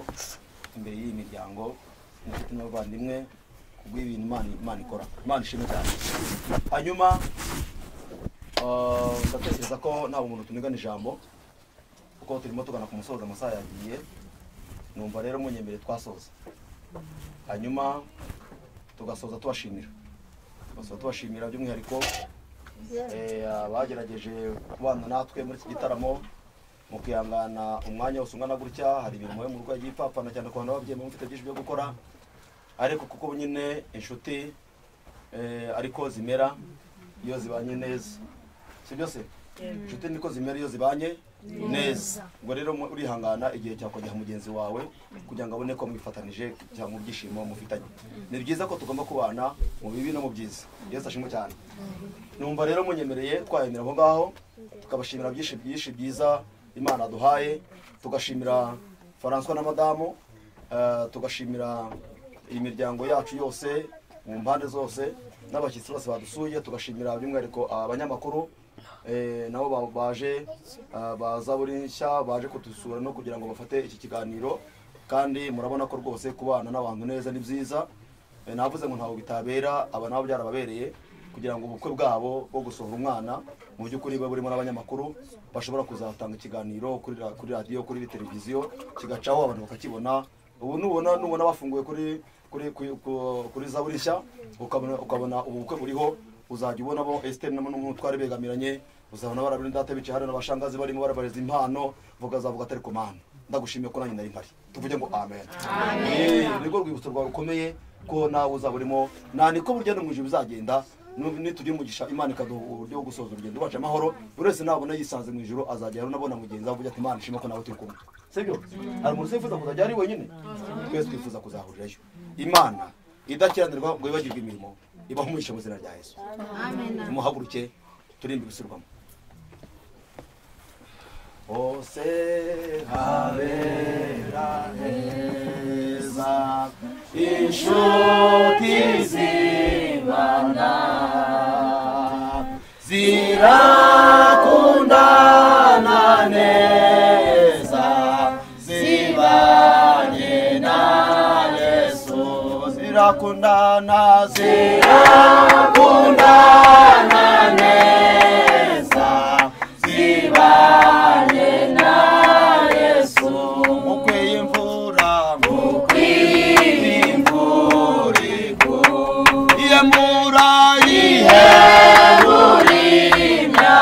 imbere y'iyi miryango inshuti n'abavandimwe ku bw'ibintu Imana Imana ikora imana ishimwe cyane hanyuma ah, ndatekereza ko ntabwo umuntu tunigana ijambo kuko turimo tugana ku musozo amasaha yagiye numva rero munyemereye twasoza hanyuma tugasoza tubashimira tugasoza tubashimira by'umwihariko Eh, abagerageje kubana natwe muri iki gitaramo mukihangana umwanya wose ungana gutya hari ibintu muba mu rugo yagiye ipfapfana cyane ku bantu babyeyi muba mufite byinshi byo gukora ariko kuko nyine inshuti eh, ariko zimera iyo zibanye neza si byo se Yego. inshuti niko zimera iyo zibanye Neza. neza ubwo rero mu- urihangana igihe cyakongera mugenzi wawe kugira ngo abone ko mwifatanije cyangwa mu byishimo mufitanye ni byiza ko tugomba kubana mu bibi no mu byiza yesu ashimwe cyane numva rero munyemereye twayemera aho ngaho tukabashimira byinshi byinshi byiza imana duhaye tugashimira francois na madamu eh, tugashimira imiryango yacu yose mu mpande zose n'abashyitsi bose badusuye tugashimira by'umwihariko abanyamakuru eh, nabo ba- baje ah, baza buri nshya baje kudusura no kugira ngo bafate iki kiganiro kandi murabona ko rwose kubana n'abantu neza ni byiza Eh, navuze ngo ntabwo bitabera aba nabo byarababereye kugira ngo ubukwe bwabo bwo gusohora umwana mu by'ukuri buba burimo n'abanyamakuru bashobora kuzatanga ikiganiro kuri ra- kuri radiyo kuri televiziyo kigacaho abantu bakakibona ubu nubona nubona bafunguye kuri kuri kuri- ku- kuri zaburi nshya ukabona ukabona ubu bukwe buriho uzajya ubona bo esiteri n'umutware begamiranye uzabona barabiri data bicaye hariya n'abashangazi barimo barabareza impano vuga zavuga atari komande ndagushimiye ko nanjye nari mpari tuvuge ngo amen Eh, nirwo rwibutso rwawe rukomeye ko nawe uzaba urimo nta niko burya no mu ijoro bizagenda nu- nitugira umugisha imana ikaduha uburyo bwo gusoza urugendo rwacu amahoro buri wese nabona yisanze mu ijoro azajya unabona mugenzi we avuga ati imana ishima ko nawe turi kumwe sibyo hari umuntu usifuza kuzajya ari wenyine twese twifuza kuzahurirayo imana idakiranirwa ngo yibagirwe imirimo ibaho umugisha mu izina rya yesu muhaguruke turinde ibisubirwamo hose habera heza inshuti zibana zirakundana neza zibanye na yesu zirakundana zirakundana neza zibanye na yesu mu kwiyimvura mu kwiyimvura iyemura iheburimya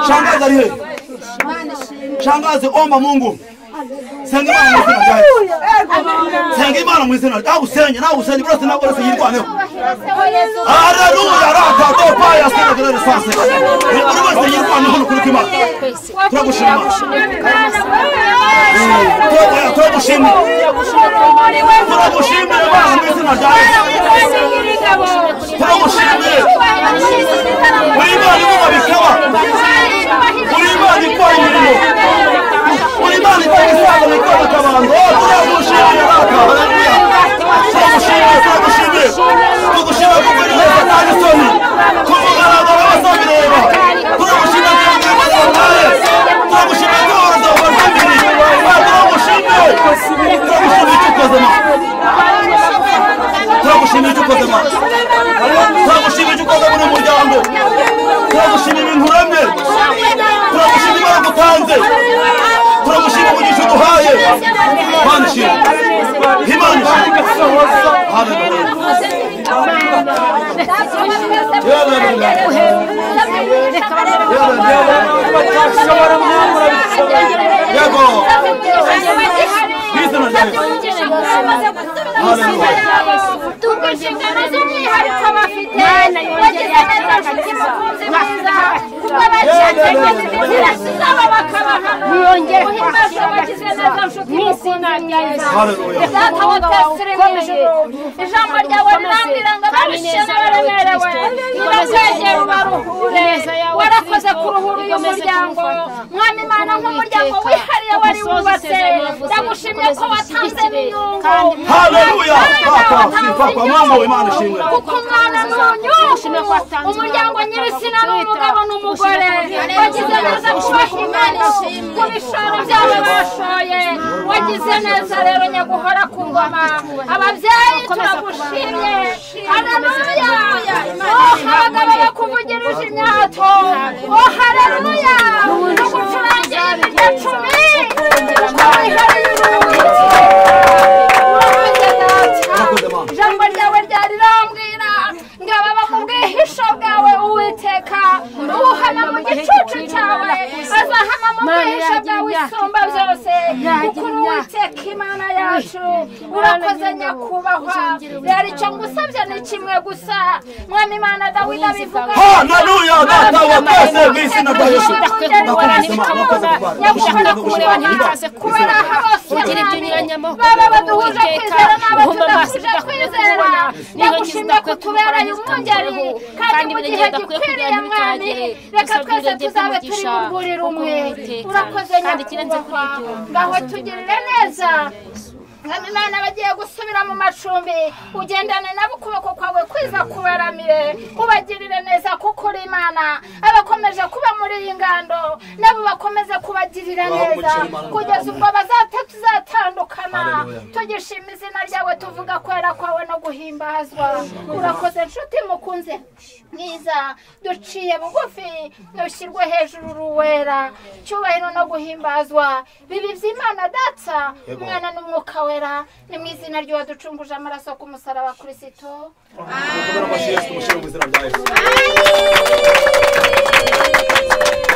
Shangazi aliye. Shangazi omba Mungu. Senga Imana mu izina ryayo. Senga Imana mu izina ryayo. Nagusenye, nagusenye, byose ntabwo uretse yirwaneho. Haleluya, rata, dopa, yasenga, dore lisansi. Buri wese yirwaneho n'ukuri kw'Imana. Turagushima. Turagushima, turagushima. Turagushima, Imana mu izina ryayo. Turagushima. Uri Imana ivuga bikaba. Uri Imana ikora imirimo. Uri Imana ikora isano ikora akabango. Turagushima, rata. Haleluya. Turagushima, turagushima. Tugushima kuko uri heza nta n'isoni. Ku mugaragaro bazabireba. Turagushima kandi bazataye. Turagushima kandi bazabazanire. Turagushima. Turagushima icyo ukoze Mana. turagushimira icyo ukoze mana turagushimira icyo ukoze muri uyu muryango turagushima ibintu uremye turagushima imana utanze turagushima umugisha uduhaye mana ishimwe imana ishimwe haleluya yego bizina ryawe ijambo ryawe rirambwira ngo ababishima baremerewe urakwegera ubaruhure warakoze kuruhura uyu muryango mwami imana nk'umuryango wihariye wari wubatse ndagushimye ko watanze n'inyungu haleluya papa sifa kwa mama we mana ishimwe kuko umwana ni unyungu umuryango nyir'izina ni umugabo n'umugore wagize neza kubaha imana ku bishoro byabo bashoye wagize neza rero nyaguhora ku ngoma ababyeyi turagushimye haleluya oh abagabo bakuvugirije imyato oh haleluya tugucurangira imirya cumi wihariye ijambo ryawe ryari rambwira ngo ababa mu bwihisho bwawe uwiteka ubuhama mu gicucu cyawe azahama mu bwihisho bwawe isumba byose kuko uri uwiteka imana yacu urakoze nyakubahwa rero icyo ngusabye ni kimwe gusa mwami imana dawidi abivuga haleluya data wa twese mu izina rya yesu nyakubahwa kumureba ntibikaze kubera aha hose baba baduhuje kwizera n'abo tudahuje kwizera nyagushimye ko tubereye umwungeri kandi mu gihe gikwiriye mwami reka twese tuzabe turi mu rwuri rumwe urakoze nyakubahwa ngaho tugirire neza mwami imana bagiye gusubira mu macumbi ugendane nabo ukuboko kwawe kwiza kubaramire ubagirire neza kuko uri imana abakomeje kuba muri iyi ngando nabo bakomeze kubagirira neza kugeza ubwo bazata tuzatandukana tugishima izina ryawe tuvuga kwera kwawe no guhimbazwa urakoze nshuti mukunze mwiza duciye bugufi ntushyirwe hejuru uruwera cyubahiro no guhimbazwa bibi by'imana data Yego. umwana n'umwuka wera ni mu izina ry'uwaducunguje amaraso ku musaraba kirisito tumushire mu izina rya yesu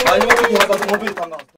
hanyuma mugihe hagaze umwumvire itangazo